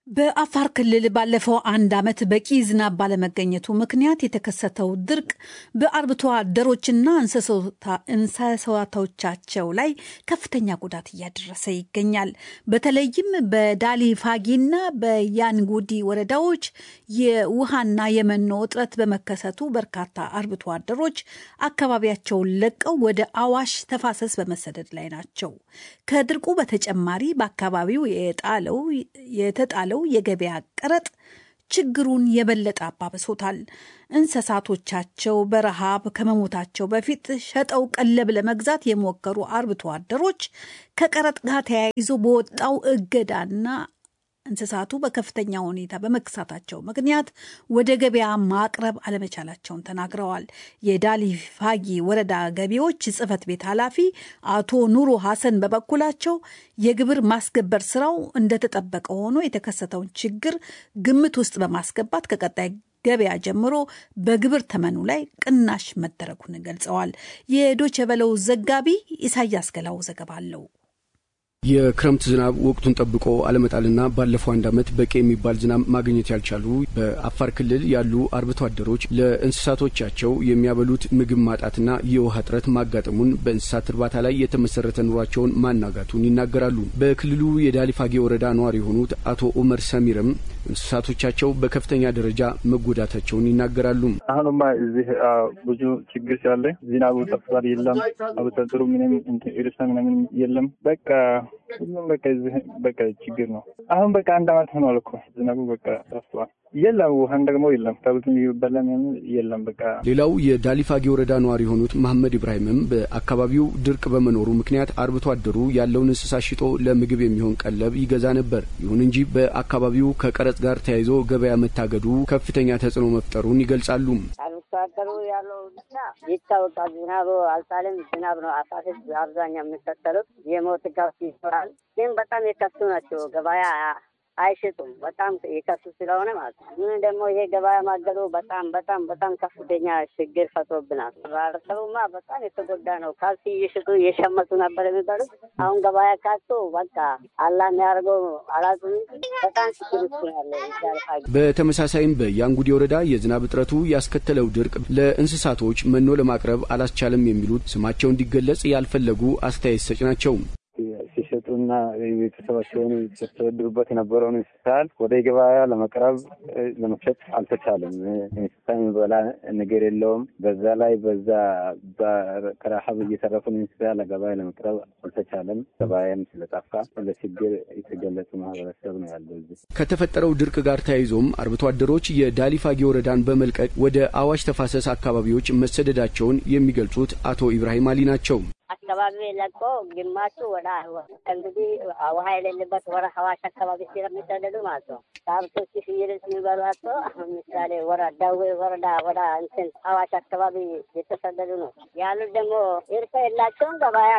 በአፋር ክልል ባለፈው አንድ ዓመት በቂ ዝናብ ባለመገኘቱ ምክንያት የተከሰተው ድርቅ በአርብቶ አደሮችና እንስሳቶቻቸው ላይ ከፍተኛ ጉዳት እያደረሰ ይገኛል። በተለይም በዳሊ ፋጊና በያንጉዲ ወረዳዎች የውሃና የመኖ እጥረት በመከሰቱ በርካታ አርብቶ አደሮች አካባቢያቸውን ለቀው ወደ አዋሽ ተፋሰስ በመሰደድ ላይ ናቸው። ከድርቁ በተጨማሪ በአካባቢው የጣለው የተጣለው የገበያ ቀረጥ ችግሩን የበለጠ አባብሶታል። እንስሳቶቻቸው በረሃብ ከመሞታቸው በፊት ሸጠው ቀለብ ለመግዛት የሞከሩ አርብቶ አደሮች ከቀረጥ ጋር ተያይዞ በወጣው እገዳና እንስሳቱ በከፍተኛ ሁኔታ በመክሳታቸው ምክንያት ወደ ገበያ ማቅረብ አለመቻላቸውን ተናግረዋል። የዳሊ ፋጊ ወረዳ ገቢዎች ጽሕፈት ቤት ኃላፊ አቶ ኑሩ ሀሰን በበኩላቸው የግብር ማስገበር ስራው እንደተጠበቀ ሆኖ የተከሰተውን ችግር ግምት ውስጥ በማስገባት ከቀጣይ ገበያ ጀምሮ በግብር ተመኑ ላይ ቅናሽ መደረጉን ገልጸዋል። የዶቼ ቬለው ዘጋቢ ኢሳያስ ገላው ዘገባ አለው። የክረምት ዝናብ ወቅቱን ጠብቆ አለመጣልና ባለፈው አንድ ዓመት በቂ የሚባል ዝናብ ማግኘት ያልቻሉ በአፋር ክልል ያሉ አርብቶ አደሮች ለእንስሳቶቻቸው የሚያበሉት ምግብ ማጣትና የውሃ እጥረት ማጋጠሙን በእንስሳት እርባታ ላይ የተመሰረተ ኑሯቸውን ማናጋቱን ይናገራሉ። በክልሉ የዳሊፋጌ ወረዳ ነዋሪ የሆኑት አቶ ኡመር ሰሚርም እንስሳቶቻቸው በከፍተኛ ደረጃ መጎዳታቸውን ይናገራሉ። አሁንማ እዚህ ብዙ ችግር ስላለ ዝናቡ ጠፍቷል፣ የለም አርብቶ አደሩ ምንም እርሻ ምናምን የለም። በቃ ሁሉም በቃ እዚህ በቃ ችግር ነው። አሁን በቃ አንድ አመት ሆኗል እኮ ዝናቡ በቃ ጠፍቷል። የለም ውሃን ደግሞ የለም ከብት የሚበላ የለም። በቃ ሌላው የዳሊፋጌ ወረዳ ነዋሪ የሆኑት መሐመድ ኢብራሂምም በአካባቢው ድርቅ በመኖሩ ምክንያት አርብቶ አደሩ ያለውን እንስሳ ሽጦ ለምግብ የሚሆን ቀለብ ይገዛ ነበር። ይሁን እንጂ በአካባቢው ከቀረጽ ጋር ተያይዞ ገበያ መታገዱ ከፍተኛ ተጽዕኖ መፍጠሩን ይገልጻሉ። አርብቶ አደሩ ያለው ብቻ ይታወቃል። ዝናቡ አልጣልም። ዝናብ ነው አሳፊት አብዛኛው የሚከተሉት የሞት ጋፍ ይኖራል። ግን በጣም የከሱ ናቸው ገበያ አይሽጡም። በጣም የከሱ ስለሆነ ማለት ነው። ምን ደግሞ ይሄ ገበያ ማገዱ በጣም በጣም በጣም ከፍተኛ ችግር ፈጥሮብናል። ማህበረሰቡማ በጣም የተጎዳ ነው። ካልሲ እየሽጡ እየሸመቱ ነበር የሚባሉት አሁን ገበያ ካጡ በቃ አላ የሚያደርገው አላጡ በጣም ችግር ውስጥ ነው ያለ። በተመሳሳይም በያንጉዴ ወረዳ የዝናብ እጥረቱ ያስከተለው ድርቅ ለእንስሳቶች መኖ ለማቅረብ አላስቻለም የሚሉት ስማቸው እንዲገለጽ ያልፈለጉ አስተያየት ሰጭ ናቸው። ሲሸጡና ቤተሰባቸውን ሲያስተዳድሩበት የነበረውን እንስሳት ወደ ገበያ ለመቅረብ ለመሸጥ አልተቻለም። እንስሳ የሚበላ ነገር የለውም። በዛ ላይ በዛ ከረሀብ እየተረፉን እንስሳ ለገበያ ለመቅረብ አልተቻለም። ገበያም ስለጠፋ ለችግር የተገለጹ ማህበረሰብ ነው ያለው። እዚህ ከተፈጠረው ድርቅ ጋር ተያይዞም አርብቶ አደሮች የዳሊፋጌ ወረዳን በመልቀቅ ወደ አዋሽ ተፋሰስ አካባቢዎች መሰደዳቸውን የሚገልጹት አቶ ኢብራሂም አሊ ናቸው። አካባቢ ለቆ ግማሹ ወደ እንግዲህ ውሃ የሌለበት ወደ ሀዋሽ አካባቢ ስለሚሰደዱ ማለት ነው። ከብቶች ፍየሎች የሚበሏቸው አሁን ምሳሌ ወረ ደዌ ወረዳ ወደ እንትን ሀዋሽ አካባቢ የተሰደዱ ነው ያሉት። ደግሞ እርሻ የላቸውም። ገበያ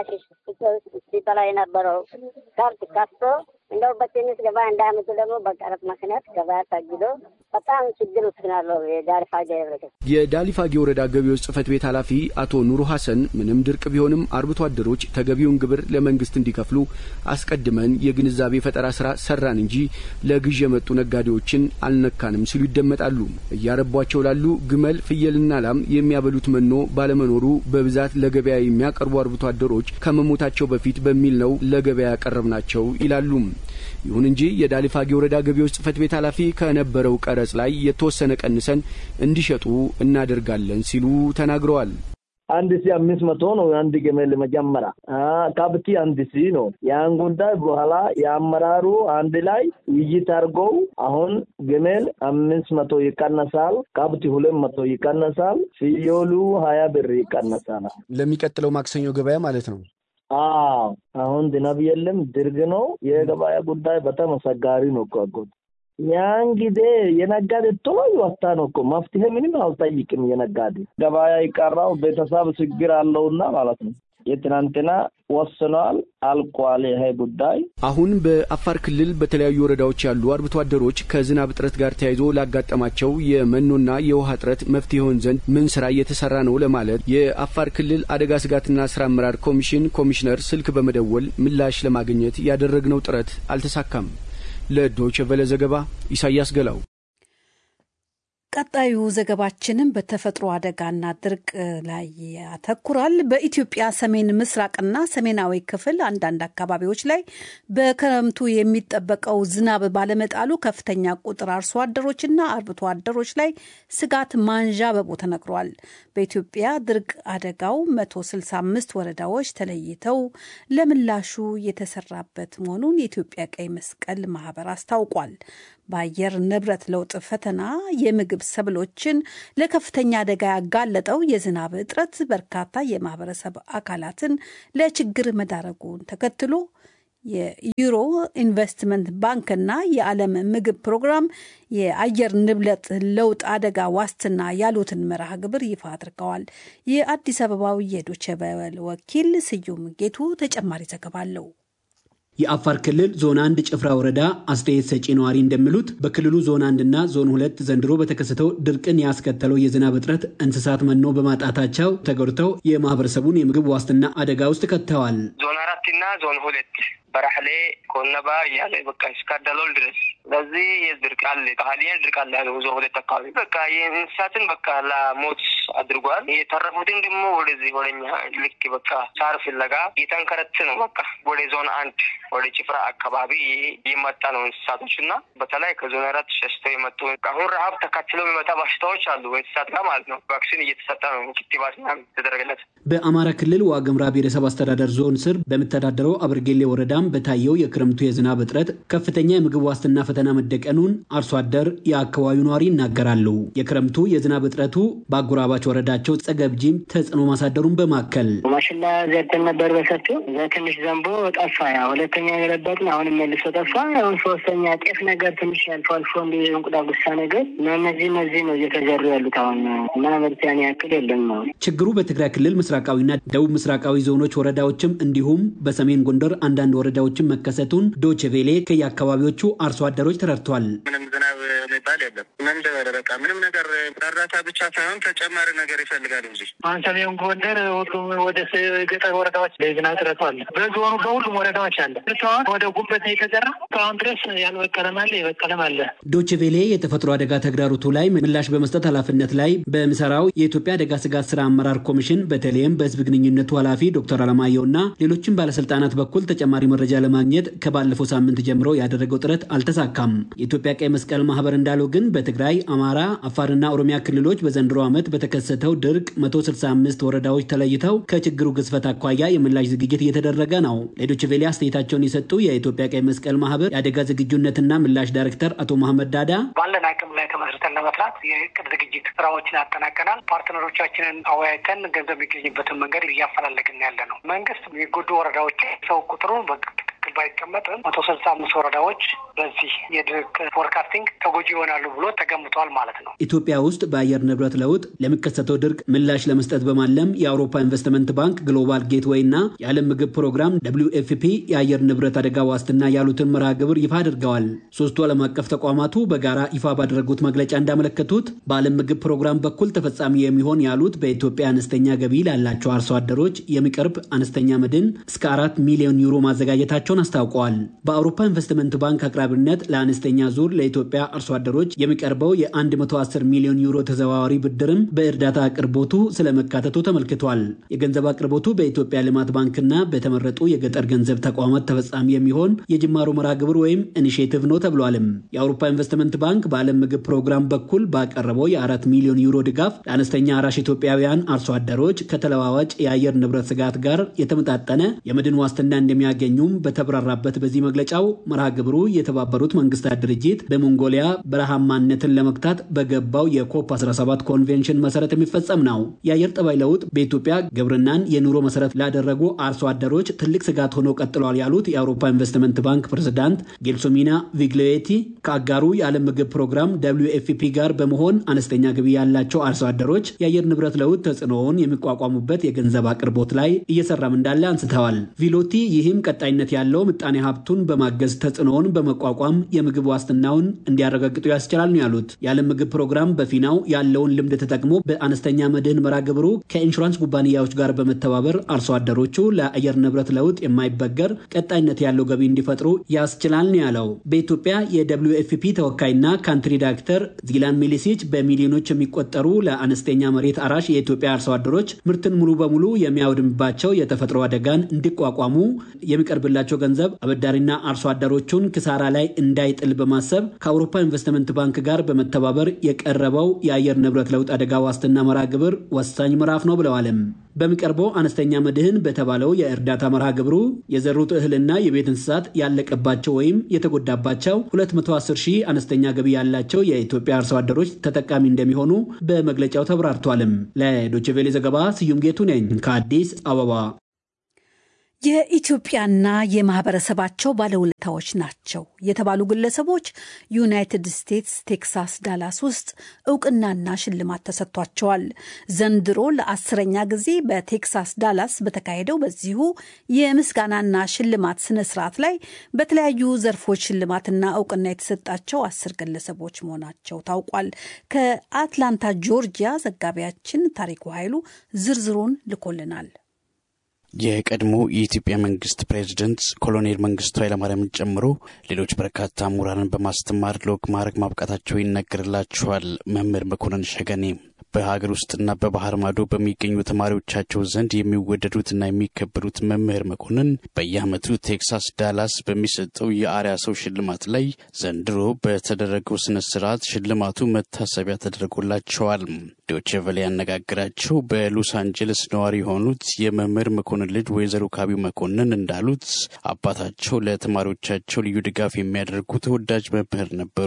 ሲበላ የነበረው ከብት ከፍቶ እንደው በትንሽ ገበያ እንዳያመጡ ደግሞ በቀረጥ ምክንያት ገበያ ታግዶ በጣም ችግር ውስጥ ናለው የዳሊፋጌ ህብረተሰብ። የዳሊፋጌ ወረዳ ገቢዎች ጽህፈት ቤት ኃላፊ አቶ ኑሩ ሀሰን ምንም ድርቅ ቢሆንም አርብቶ አደሮች ተገቢውን ግብር ለመንግስት እንዲከፍሉ አስቀድመን የግንዛቤ ፈጠራ ስራ ሰራን እንጂ ለግዥ የመጡ ነጋዴዎችን አልነካንም ሲሉ ይደመጣሉ። እያረቧቸው ላሉ ግመል፣ ፍየልና ላም የሚያበሉት መኖ ባለመኖሩ በብዛት ለገበያ የሚያቀርቡ አርብቶ አደሮች ከመሞታቸው በፊት በሚል ነው ለገበያ ያቀረብናቸው ይላሉ። ይሁን እንጂ የዳሊፋጌ ወረዳ ገቢዎች ጽህፈት ቤት ኃላፊ ከነበረው ቀረጽ ላይ የተወሰነ ቀንሰን እንዲሸጡ እናደርጋለን ሲሉ ተናግረዋል። አንድ ሺ አምስት መቶ ነው የአንድ ግመል መጀመሪያ ከብት አንድ ሺ ነው። ያን ጉዳይ በኋላ የአመራሩ አንድ ላይ ውይይት አድርገው አሁን ግመል አምስት መቶ ይቀነሳል፣ ከብት ሁለት መቶ ይቀነሳል፣ ፍየሉ ሀያ ብር ይቀነሳል። ለሚቀጥለው ማክሰኞ ገበያ ማለት ነው። አዎ አሁን ዝናብ የለም፣ ድርቅ ነው። የገበያ ጉዳይ በጣም አስቸጋሪ ነው እኮ አጎት። ያን ጊዜ የነጋዴ ቶሎ ይወጣ ነው እኮ መፍትሄ ምንም አልጠይቅም። የነጋዴ ገበያ ይቀራው ቤተሰብ ችግር አለውና ማለት ነው። የትናንትና ወስኗል፣ አልቋል ይሄ ጉዳይ። አሁን በአፋር ክልል በተለያዩ ወረዳዎች ያሉ አርብቶ አደሮች ከዝናብ እጥረት ጋር ተያይዞ ላጋጠማቸው የመኖና የውሃ እጥረት መፍትሄ ይሆን ዘንድ ምን ስራ እየተሰራ ነው ለማለት የአፋር ክልል አደጋ ስጋትና ስራ አመራር ኮሚሽን ኮሚሽነር ስልክ በመደወል ምላሽ ለማግኘት ያደረግነው ጥረት አልተሳካም። ለዶይቼ ቬለ ዘገባ ኢሳያስ ገላው። ቀጣዩ ዘገባችንም በተፈጥሮ አደጋና ድርቅ ላይ ያተኩራል። በኢትዮጵያ ሰሜን ምስራቅና ሰሜናዊ ክፍል አንዳንድ አካባቢዎች ላይ በክረምቱ የሚጠበቀው ዝናብ ባለመጣሉ ከፍተኛ ቁጥር አርሶ አደሮችና አርብቶ አደሮች ላይ ስጋት ማንዣበቡ ተነግሯል። በኢትዮጵያ ድርቅ አደጋው 165 ወረዳዎች ተለይተው ለምላሹ የተሰራበት መሆኑን የኢትዮጵያ ቀይ መስቀል ማህበር አስታውቋል። በአየር ንብረት ለውጥ ፈተና የምግብ ሰብሎችን ለከፍተኛ አደጋ ያጋለጠው የዝናብ እጥረት በርካታ የማህበረሰብ አካላትን ለችግር መዳረጉን ተከትሎ የዩሮ ኢንቨስትመንት ባንክና የዓለም ምግብ ፕሮግራም የአየር ንብረት ለውጥ አደጋ ዋስትና ያሉትን መርሃ ግብር ይፋ አድርገዋል። የአዲስ አበባው የዶቼ ቬለ ወኪል ስዩም ጌቱ ተጨማሪ ዘገባ አለው። የአፋር ክልል ዞን አንድ ጭፍራ ወረዳ አስተያየት ሰጪ ነዋሪ እንደሚሉት በክልሉ ዞን አንድና ዞን ሁለት ዘንድሮ በተከሰተው ድርቅን ያስከተለው የዝናብ እጥረት እንስሳት መኖ በማጣታቸው ተጎድተው የማህበረሰቡን የምግብ ዋስትና አደጋ ውስጥ ከተዋል። ዞን አራትና ዞን ሁለት በራሕሌ ኮነባ እያለ በቃ እስከ ዳሎል ድረስ በዚህ የድርቅ አለ ቃሊያን ድርቅ አለ ያለው ዞን ሁለት አካባቢ በቃ የእንስሳትን በቃ ለሞት አድርጓል። የተረፉትን ደግሞ ወደዚህ ወደኛ ልክ በቃ ሳር ፍለጋ የተንከረት ነው በቃ ወደ ዞን አንድ ወደ ጭፍራ አካባቢ የመጣ ነው እንስሳቶች እና በተለይ ከዞን አራት ሸሽተው የመጡ አሁን ረሀብ ተካትለው የሚመጣ በሽታዎች አሉ እንስሳት ጋር ማለት ነው። ቫክሲን እየተሰጠ ነው ክትባት ምናምን የተደረገለት። በአማራ ክልል ዋግምራ ብሔረሰብ አስተዳደር ዞን ስር በሚተዳደረው አብርጌሌ ወረዳም በታየው የክረምቱ የዝናብ እጥረት ከፍተኛ የምግብ ዋስትና ፈተና መደቀኑን አርሶ አደር የአካባቢው ነዋሪ ይናገራሉ። የክረምቱ የዝናብ እጥረቱ በአጎራባች ወረዳቸው ጸገብጂም ተጽዕኖ ማሳደሩን በማከል ማሽላ ዘርተን ነበር በሰፊው እዛ ትንሽ ዘንቦ ጠፋ። ያ ሁለተኛ የረበጥን አሁንም መልሶ ጠፋ። አሁን ሶስተኛ ጤፍ ነገር ትንሽ አልፎ አልፎ እንዲ እንቁዳ ጉሳ ነገር እና እነዚህ እነዚህ ነው እየተዘሩ ያሉት አሁን እና ምርቲያን ያክል የለም ነው ችግሩ በትግራይ ክልል ምስራቃዊና ደቡብ ምስራቃዊ ዞኖች ወረዳዎችም እንዲሁም በሰሜን ጎንደር አንዳንድ ወረዳዎችም መከሰቱን ዶቼ ቬሌ ከየአካባቢዎቹ አርሶ አደሮች ተረድቷል። ምንም ዝናብ የሚባል የለም። ምን በቃ ምንም ነገር እርዳታ ብቻ ሳይሆን ተጨማሪ ነገር ይፈልጋል እንጂ አሁን ሰሜን ጎንደር ሁሉም ወደ ገጠር ወረዳዎች የዝናብ እጥረቱ አለ። በዞኑ በሁሉም ወረዳዎች አለ። አሁን ወደ ጉበት የተዘራ እስካሁን ድረስ ያልበቀለም አለ፣ የበቀለም አለ። ዶቼ ቬሌ የተፈጥሮ አደጋ ተግዳሮቱ ላይ ምላሽ በመስጠት ኃላፊነት ላይ በሚሰራው የኢትዮጵያ አደጋ ስጋት ስራ አመራር ኮሚሽን በተለይም በህዝብ ግንኙነቱ ኃላፊ ዶክተር አለማየሁ እና ሌሎችም ባለስልጣናት በኩል ተጨማሪ መረጃ ለማግኘት ከባለፈው ሳምንት ጀምሮ ያደረገው ጥረት አልተሳካም። የኢትዮጵያ ቀይ መስቀል ማህበር እንዳለው ግን በትግራይ፣ አማራ፣ አፋርና ኦሮሚያ ክልሎች በዘንድሮ ዓመት በተከሰተው ድርቅ 165 ወረዳዎች ተለይተው ከችግሩ ግዝፈት አኳያ የምላሽ ዝግጅት እየተደረገ ነው። ለዶቼ ቬሌ አስተያየታቸውን የሰጡ የኢትዮጵያ ቀይ መስቀል ማህበር የአደጋ ዝግጁነትና ምላሽ ዳይሬክተር አቶ መሐመድ ዳዳ ባለን አቅም ላይ ተመስርተን ለመስራት የእቅድ ዝግጅት ስራዎችን አጠናቀናል። ፓርትነሮቻችንን አወያይተን ገንዘብ የሚገኝበትን መንገድ እያፈላለግን ያለ ነው። መንግስት የሚጎዱ ወረዳዎች ሰው ቁጥሩ ትክክል ባይቀመጥም መቶ ስልሳ አምስት ወረዳዎች በዚህ የድርቅ ፎርካስቲንግ ተጎጂ ይሆናሉ ብሎ ተገምቷል ማለት ነው። ኢትዮጵያ ውስጥ በአየር ንብረት ለውጥ ለሚከሰተው ድርቅ ምላሽ ለመስጠት በማለም የአውሮፓ ኢንቨስትመንት ባንክ፣ ግሎባል ጌትዌይ እና የዓለም ምግብ ፕሮግራም ደብሊው ኤፍ ፒ የአየር ንብረት አደጋ ዋስትና ያሉትን መርሃ ግብር ይፋ አድርገዋል። ሶስቱ ዓለም አቀፍ ተቋማቱ በጋራ ይፋ ባደረጉት መግለጫ እንዳመለከቱት በዓለም ምግብ ፕሮግራም በኩል ተፈጻሚ የሚሆን ያሉት በኢትዮጵያ አነስተኛ ገቢ ላላቸው አርሶ አደሮች የሚቀርብ አነስተኛ መድን እስከ አራት ሚሊዮን ዩሮ ማዘጋጀታቸውን አስታውቀዋል። በአውሮፓ ኢንቨስትመንት ባንክ አቅራቢነት ለአነስተኛ ዙር ለኢትዮጵያ አርሶ አደሮች የሚቀርበው የ110 ሚሊዮን ዩሮ ተዘዋዋሪ ብድርም በእርዳታ አቅርቦቱ ስለመካተቱ ተመልክቷል። የገንዘብ አቅርቦቱ በኢትዮጵያ ልማት ባንክና በተመረጡ የገጠር ገንዘብ ተቋማት ተፈጻሚ የሚሆን የጅማሮ መርሃ ግብር ወይም ኢኒሽቲቭ ነው ተብሏልም። የአውሮፓ ኢንቨስትመንት ባንክ በዓለም ምግብ ፕሮግራም በኩል ባቀረበው የአራት ሚሊዮን ዩሮ ድጋፍ ለአነስተኛ አራሽ ኢትዮጵያውያን አርሶ አደሮች ከተለዋዋጭ የአየር ንብረት ስጋት ጋር የተመጣጠነ የመድን ዋስትና እንደሚያገኙም በተብራራበት በዚህ መግለጫው መርሃ ግብሩ የተባበሩት መንግስታት ድርጅት በሞንጎሊያ በረሃማነትን ለመግታት በገባው የኮፕ 17 ኮንቬንሽን መሰረት የሚፈጸም ነው። የአየር ጠባይ ለውጥ በኢትዮጵያ ግብርናን የኑሮ መሰረት ላደረጉ አርሶ አደሮች ትልቅ ስጋት ሆኖ ቀጥሏል ያሉት የአውሮፓ ኢንቨስትመንት ባንክ ፕሬዝዳንት ጌልሶሚና ቪግሌቲ ከአጋሩ የዓለም ምግብ ፕሮግራም ደብሊው ኤፍ ፒ ጋር በመሆን አነስተኛ ገቢ ያላቸው አርሶ አደሮች የአየር ንብረት ለውጥ ተጽዕኖውን የሚቋቋሙበት የገንዘብ አቅርቦት ላይ እየሰራም እንዳለ አንስተዋል። ቪሎቲ ይህም ቀጣይነት ያለው ያለው ምጣኔ ሀብቱን በማገዝ ተጽዕኖውን በመቋቋም የምግብ ዋስትናውን እንዲያረጋግጡ ያስችላል ነው ያሉት። የዓለም ምግብ ፕሮግራም በፊናው ያለውን ልምድ ተጠቅሞ በአነስተኛ መድህን መርሃ ግብሩ ከኢንሹራንስ ኩባንያዎች ጋር በመተባበር አርሶ አደሮቹ ለአየር ንብረት ለውጥ የማይበገር ቀጣይነት ያለው ገቢ እንዲፈጥሩ ያስችላል ነው ያለው። በኢትዮጵያ የደብሊዩ ኤፍ ፒ ተወካይና ካንትሪ ዳይሬክተር ዚላን ሚሊሲች በሚሊዮኖች የሚቆጠሩ ለአነስተኛ መሬት አራሽ የኢትዮጵያ አርሶ አደሮች ምርትን ሙሉ በሙሉ የሚያወድምባቸው የተፈጥሮ አደጋን እንዲቋቋሙ የሚቀርብላቸው ገንዘብ አበዳሪና አርሶ አደሮቹን ክሳራ ላይ እንዳይጥል በማሰብ ከአውሮፓ ኢንቨስትመንት ባንክ ጋር በመተባበር የቀረበው የአየር ንብረት ለውጥ አደጋ ዋስትና መርሃ ግብር ወሳኝ ምዕራፍ ነው ብለዋልም። በሚቀርበው አነስተኛ መድህን በተባለው የእርዳታ መርሃ ግብሩ የዘሩት እህልና የቤት እንስሳት ያለቀባቸው ወይም የተጎዳባቸው 210 ሺህ አነስተኛ ገቢ ያላቸው የኢትዮጵያ አርሶ አደሮች ተጠቃሚ እንደሚሆኑ በመግለጫው ተብራርቷልም። ለዶችቬሌ ዘገባ ስዩም ጌቱ ነኝ ከአዲስ አበባ። የኢትዮጵያና የማህበረሰባቸው ባለውለታዎች ናቸው የተባሉ ግለሰቦች ዩናይትድ ስቴትስ ቴክሳስ ዳላስ ውስጥ እውቅናና ሽልማት ተሰጥቷቸዋል። ዘንድሮ ለአስረኛ ጊዜ በቴክሳስ ዳላስ በተካሄደው በዚሁ የምስጋናና ሽልማት ስነ ስርዓት ላይ በተለያዩ ዘርፎች ሽልማትና እውቅና የተሰጣቸው አስር ግለሰቦች መሆናቸው ታውቋል። ከአትላንታ ጆርጂያ ዘጋቢያችን ታሪኩ ኃይሉ ዝርዝሩን ልኮልናል። የቀድሞ የኢትዮጵያ መንግስት ፕሬዚደንት ኮሎኔል መንግስቱ ኃይለማርያምን ጨምሮ ሌሎች በርካታ ምሁራንን በማስተማር ለወግ ማዕረግ ማብቃታቸው ይነገርላቸዋል። መምህር መኮንን ሸገኔ በሀገር ውስጥና በባህር ማዶ በሚገኙ ተማሪዎቻቸው ዘንድ የሚወደዱትና የሚከበሩት መምህር መኮንን በየዓመቱ ቴክሳስ ዳላስ በሚሰጠው የአርያ ሰው ሽልማት ላይ ዘንድሮ በተደረገው ስነ ስርዓት ሽልማቱ መታሰቢያ ተደርጎላቸዋል። ዶቼ ቬለ ያነጋግራቸው በሎስ አንጀለስ ነዋሪ የሆኑት የመምህር መኮንን ልጅ ወይዘሮ ካቢው መኮንን እንዳሉት አባታቸው ለተማሪዎቻቸው ልዩ ድጋፍ የሚያደርጉ ተወዳጅ መምህር ነበሩ።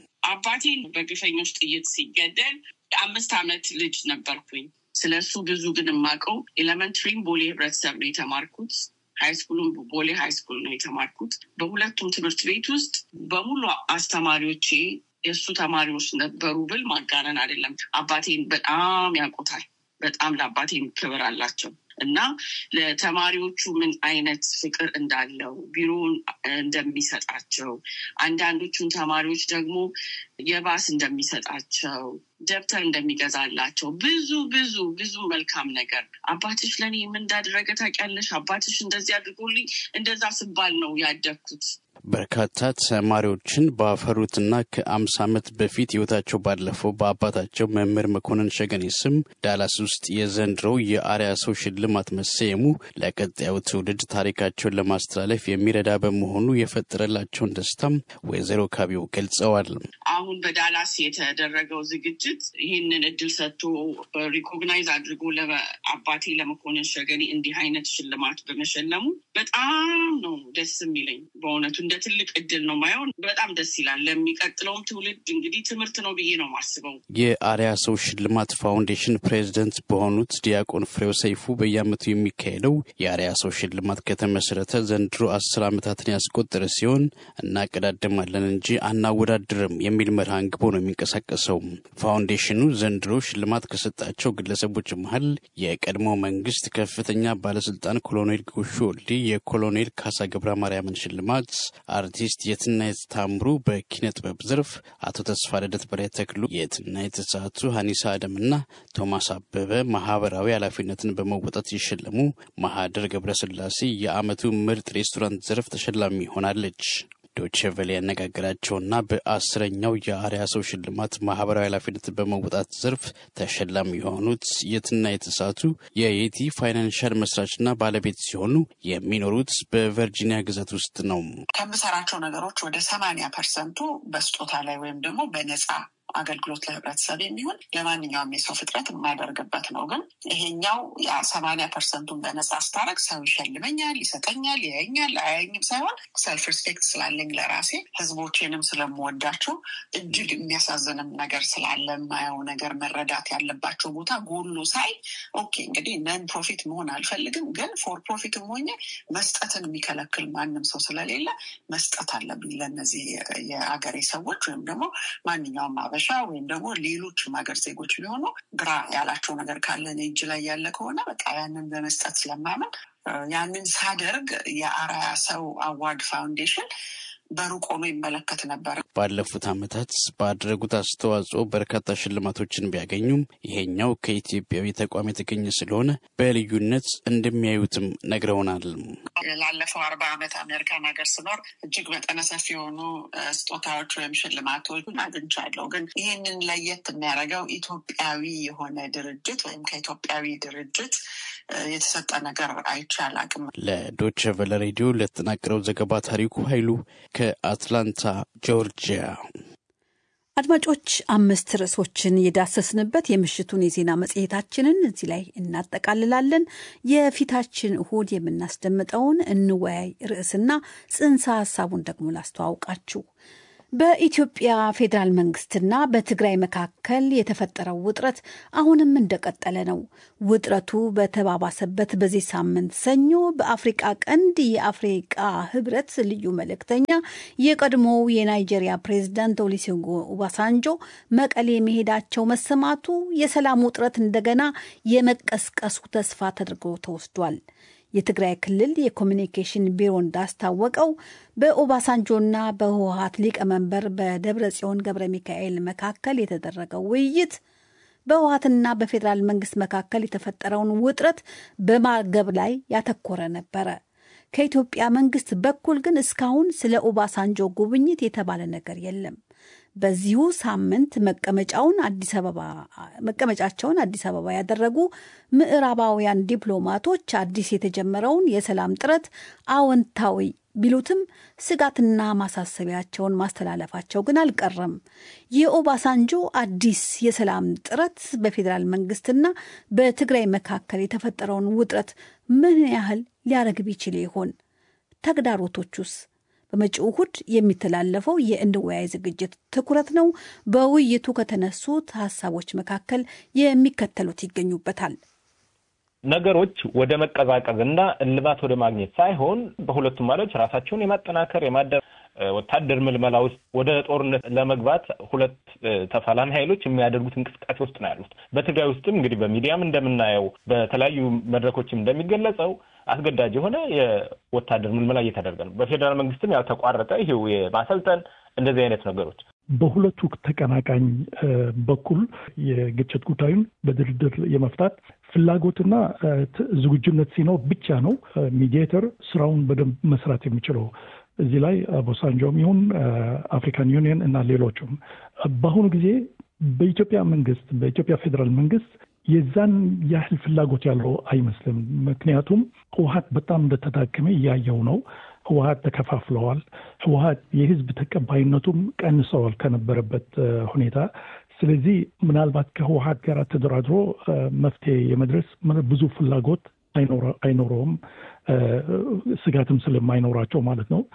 አባቴን በግፈኞች ጥይት ሲገደል የአምስት ዓመት ልጅ ነበርኩኝ። ስለ እሱ ብዙ ግን የማውቀው ኤሌመንትሪም ቦሌ ህብረተሰብ ነው የተማርኩት። ሃይስኩሉም ቦሌ ሃይስኩል ነው የተማርኩት። በሁለቱም ትምህርት ቤት ውስጥ በሙሉ አስተማሪዎቼ የእሱ ተማሪዎች ነበሩ ብል ማጋነን አይደለም። አባቴን በጣም ያውቁታል። በጣም ለአባቴም ክብር አላቸው እና ለተማሪዎቹ ምን አይነት ፍቅር እንዳለው ቢሮውን እንደሚሰጣቸው፣ አንዳንዶቹን ተማሪዎች ደግሞ የባስ እንደሚሰጣቸው፣ ደብተር እንደሚገዛላቸው ብዙ ብዙ ብዙ መልካም ነገር አባትሽ ለእኔ ምን እንዳደረገ ታውቂያለሽ? አባትሽ እንደዚህ አድርጎልኝ እንደዛ ስባል ነው ያደግኩት። በርካታ ተማሪዎችን ባፈሩትና ከአምሳ ዓመት በፊት ህይወታቸው ባለፈው በአባታቸው መምህር መኮንን ሸገኔ ስም ዳላስ ውስጥ የዘንድሮው የአርያ ሰው ሽልማት መሰየሙ ለቀጣዩ ትውልድ ታሪካቸውን ለማስተላለፍ የሚረዳ በመሆኑ የፈጠረላቸውን ደስታም ወይዘሮ ካቢው ገልጸዋል። አሁን በዳላስ የተደረገው ዝግጅት ይህንን እድል ሰጥቶ ሪኮግናይዝ አድርጎ አባቴ ለመኮንን ሸገኔ እንዲህ አይነት ሽልማት በመሸለሙ በጣም ነው ደስ የሚለኝ በእውነቱ እንደ ትልቅ እድል ነው ማየው። በጣም ደስ ይላል። ለሚቀጥለውም ትውልድ እንግዲህ ትምህርት ነው ብዬ ነው ማስበው። የአርያ ሰው ሽልማት ፋውንዴሽን ፕሬዚደንት በሆኑት ዲያቆን ፍሬው ሰይፉ በየዓመቱ የሚካሄደው የአርያ ሰው ሽልማት ከተመሰረተ ዘንድሮ አስር ዓመታትን ያስቆጠረ ሲሆን እናቀዳድማለን እንጂ አናወዳድርም የሚል መርህ አንግቦ ነው የሚንቀሳቀሰው። ፋውንዴሽኑ ዘንድሮ ሽልማት ከሰጣቸው ግለሰቦች መሀል የቀድሞ መንግስት ከፍተኛ ባለስልጣን ኮሎኔል ጎሹ ወልዴ የኮሎኔል ካሳ ገብረ ማርያምን ሽልማት አርቲስት የትናየት ታምሩ በኪነ ጥበብ ዘርፍ፣ አቶ ተስፋ ልደት በላይ ተክሉ፣ የትናየት ሰዓቱ፣ ሀኒሳ አደምና ቶማስ አበበ ማህበራዊ ኃላፊነትን በመወጣት ይሸለሙ። ማህደር ገብረስላሴ የአመቱ ምርጥ ሬስቶራንት ዘርፍ ተሸላሚ ሆናለች። ዶቼ ቬለ ያነጋገራቸውና በአስረኛው የአርያ ሰው ሽልማት ማህበራዊ ኃላፊነትን በመወጣት ዘርፍ ተሸላሚ የሆኑት የትና የተሳቱ የየቲ ፋይናንሻል መስራችና ባለቤት ሲሆኑ የሚኖሩት በቨርጂኒያ ግዛት ውስጥ ነው። ከምሰራቸው ነገሮች ወደ ሰማንያ ፐርሰንቱ በስጦታ ላይ ወይም ደግሞ በነፃ አገልግሎት ለህብረተሰብ የሚሆን ለማንኛውም የሰው ፍጥረት የማደርግበት ነው። ግን ይሄኛው ሰማንያ ፐርሰንቱን በነፃ ስታረግ ሰው ይሸልመኛል፣ ይሰጠኛል፣ ያየኛል፣ አያየኝም ሳይሆን ሰልፍ ሪስፔክት ስላለኝ ለራሴ ህዝቦቼንም ስለምወዳቸው እጅግ የሚያሳዝንም ነገር ስላለ የማየው ነገር መረዳት ያለባቸው ቦታ ጎሎ ሳይ ኦኬ እንግዲህ ነን ፕሮፊት መሆን አልፈልግም፣ ግን ፎር ፕሮፊትም ሆኜ መስጠትን የሚከለክል ማንም ሰው ስለሌለ መስጠት አለብኝ ለእነዚህ የአገሬ ሰዎች ወይም ደግሞ ማንኛውም አበሻ ሀበሻ ወይም ደግሞ ሌሎችም ሀገር ዜጎች ቢሆኑ ግራ ያላቸው ነገር ካለ እኔ እጅ ላይ ያለ ከሆነ በቃ ያንን በመስጠት ስለማመን ያንን ሳደርግ የአርአያ ሰው አዋርድ ፋውንዴሽን በሩቅ ሆኖ ይመለከት ነበር። ባለፉት ዓመታት ባደረጉት አስተዋጽኦ በርካታ ሽልማቶችን ቢያገኙም ይሄኛው ከኢትዮጵያዊ ተቋም የተገኘ ስለሆነ በልዩነት እንደሚያዩትም ነግረውናል። ላለፈው አርባ ዓመት አሜሪካን ሀገር ስኖር እጅግ መጠነ ሰፊ የሆኑ ስጦታዎች ወይም ሽልማቶች አግኝቻለሁ። ግን ይህንን ለየት የሚያደርገው ኢትዮጵያዊ የሆነ ድርጅት ወይም ከኢትዮጵያዊ ድርጅት የተሰጠ ነገር አይቼ አላቅም። ለዶቸ ቨለ ሬዲዮ ለተጠናቀረው ዘገባ ታሪኩ ኃይሉ ከአትላንታ ጆርጂያ። አድማጮች አምስት ርዕሶችን የዳሰስንበት የምሽቱን የዜና መጽሔታችንን እዚህ ላይ እናጠቃልላለን። የፊታችን እሁድ የምናስደምጠውን እንወያይ ርዕስና ጽንሰ ሀሳቡን ደግሞ ላስተዋውቃችሁ። በኢትዮጵያ ፌዴራል መንግስትና በትግራይ መካከል የተፈጠረው ውጥረት አሁንም እንደቀጠለ ነው። ውጥረቱ በተባባሰበት በዚህ ሳምንት ሰኞ በአፍሪቃ ቀንድ የአፍሪቃ ህብረት ልዩ መልእክተኛ የቀድሞው የናይጄሪያ ፕሬዝዳንት ኦሉሴጉን ኦባሳንጆ መቀሌ መሄዳቸው መሰማቱ የሰላም ውጥረት እንደገና የመቀስቀሱ ተስፋ ተደርጎ ተወስዷል። የትግራይ ክልል የኮሚኒኬሽን ቢሮ እንዳስታወቀው በኦባሳንጆና በህወሀት ሊቀመንበር በደብረ ጽዮን ገብረ ሚካኤል መካከል የተደረገው ውይይት በህወሀትና በፌዴራል መንግስት መካከል የተፈጠረውን ውጥረት በማርገብ ላይ ያተኮረ ነበረ። ከኢትዮጵያ መንግስት በኩል ግን እስካሁን ስለ ኦባሳንጆ ጉብኝት የተባለ ነገር የለም። በዚሁ ሳምንት መቀመጫውን አዲስ አበባ መቀመጫቸውን አዲስ አበባ ያደረጉ ምዕራባውያን ዲፕሎማቶች አዲስ የተጀመረውን የሰላም ጥረት አዎንታዊ ቢሉትም ስጋትና ማሳሰቢያቸውን ማስተላለፋቸው ግን አልቀረም። የኦባሳንጆ አዲስ የሰላም ጥረት በፌዴራል መንግስትና በትግራይ መካከል የተፈጠረውን ውጥረት ምን ያህል ሊያረግብ ይችል ይሆን? ተግዳሮቶቹስ? በመጪው እሁድ የሚተላለፈው የእንወያይ ዝግጅት ትኩረት ነው። በውይይቱ ከተነሱት ሀሳቦች መካከል የሚከተሉት ይገኙበታል። ነገሮች ወደ መቀዛቀዝ እና እልባት ወደ ማግኘት ሳይሆን በሁለቱም ማለች ራሳቸውን የማጠናከር የማደ ወታደር ምልመላ ውስጥ ወደ ጦርነት ለመግባት ሁለት ተፋላሚ ኃይሎች የሚያደርጉት እንቅስቃሴ ውስጥ ነው ያሉት። በትግራይ ውስጥም እንግዲህ በሚዲያም እንደምናየው በተለያዩ መድረኮችም እንደሚገለጸው አስገዳጅ የሆነ የወታደር ምልመላ እየተደረገ ነው። በፌዴራል መንግስትም ያልተቋረጠ ይሄው የማሰልጠን እንደዚህ አይነት ነገሮች በሁለቱ ተቀናቃኝ በኩል የግጭት ጉዳዩን በድርድር የመፍታት ፍላጎትና ዝግጁነት ሲኖር ብቻ ነው ሚዲዬተር ስራውን በደንብ መስራት የሚችለው። እዚህ ላይ ቦሳንጆም ይሁን አፍሪካን ዩኒየን እና ሌሎቹም በአሁኑ ጊዜ በኢትዮጵያ መንግስት በኢትዮጵያ ፌዴራል መንግስት የዛን ያህል ፍላጎት ያለው አይመስልም። ምክንያቱም ህወሀት በጣም እንደተዳከመ እያየው ነው። ህወሀት ተከፋፍለዋል። ህወሀት የህዝብ ተቀባይነቱም ቀንሰዋል ከነበረበት ሁኔታ። ስለዚህ ምናልባት ከህወሀት ጋር ተደራድሮ መፍትሄ የመድረስ ብዙ ፍላጎት አይኖረውም፣ ስጋትም ስለማይኖራቸው ማለት ነው።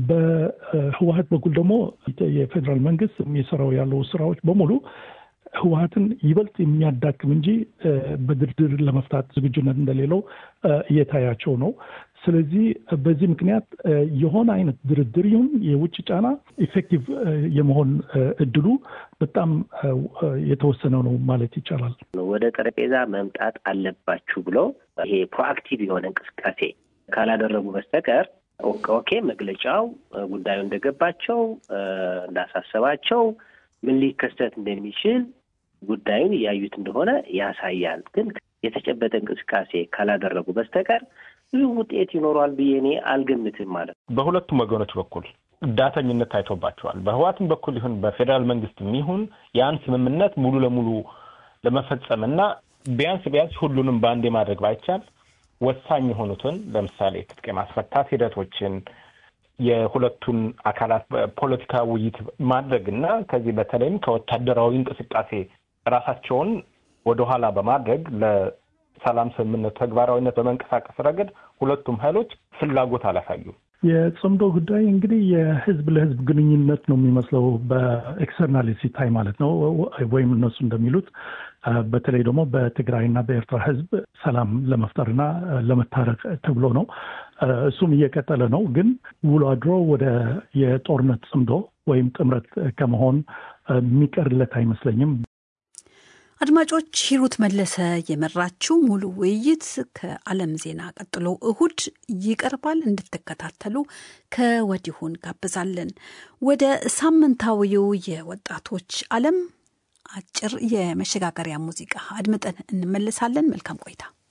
በህወሀት በኩል ደግሞ የፌዴራል መንግስት የሚሰራው ያለው ስራዎች በሙሉ ህወሀትን ይበልጥ የሚያዳክም እንጂ በድርድር ለመፍታት ዝግጁነት እንደሌለው እየታያቸው ነው። ስለዚህ በዚህ ምክንያት የሆነ አይነት ድርድር ይሁን የውጭ ጫና ኢፌክቲቭ የመሆን እድሉ በጣም የተወሰነ ነው ማለት ይቻላል። ወደ ጠረጴዛ መምጣት አለባችሁ ብሎ ይሄ ፕሮአክቲቭ የሆነ እንቅስቃሴ ካላደረጉ በስተቀር ኦኬ መግለጫው ጉዳዩ እንደገባቸው እንዳሳሰባቸው ምን ሊከሰት እንደሚችል ጉዳዩን እያዩት እንደሆነ ያሳያል። ግን የተጨበጠ እንቅስቃሴ ካላደረጉ በስተቀር ብዙ ውጤት ይኖረዋል ብዬ እኔ አልገምትም ማለት ነው። በሁለቱም ወገኖች በኩል ዳተኝነት ታይቶባቸዋል። በህዋትም በኩል ይሁን በፌዴራል መንግስትም ይሁን ያን ስምምነት ሙሉ ለሙሉ ለመፈጸም እና ቢያንስ ቢያንስ ሁሉንም በአንድ ማድረግ ባይቻል ወሳኝ የሆኑትን ለምሳሌ ትጥቅ የማስፈታት ሂደቶችን የሁለቱን አካላት ፖለቲካ ውይይት ማድረግ እና ከዚህ በተለይም ከወታደራዊ እንቅስቃሴ ራሳቸውን ወደኋላ በማድረግ ለሰላም ስምምነቱ ተግባራዊነት በመንቀሳቀስ ረገድ ሁለቱም ኃይሎች ፍላጎት አላሳዩም። የጽምዶ ጉዳይ እንግዲህ የህዝብ ለህዝብ ግንኙነት ነው የሚመስለው በኤክስተርናል ሲታይ ማለት ነው። ወይም እነሱ እንደሚሉት በተለይ ደግሞ በትግራይና በኤርትራ ህዝብ ሰላም ለመፍጠርና ለመታረቅ ተብሎ ነው። እሱም እየቀጠለ ነው። ግን ውሎ አድሮ ወደ የጦርነት ጽምዶ ወይም ጥምረት ከመሆን የሚቀርለት አይመስለኝም። አድማጮች ሂሩት መለሰ የመራችው ሙሉ ውይይት ከዓለም ዜና ቀጥሎ እሁድ ይቀርባል። እንድትከታተሉ ከወዲሁ እንጋብዛለን። ወደ ሳምንታዊው የወጣቶች ዓለም አጭር የመሸጋገሪያ ሙዚቃ አድምጠን እንመለሳለን። መልካም ቆይታ።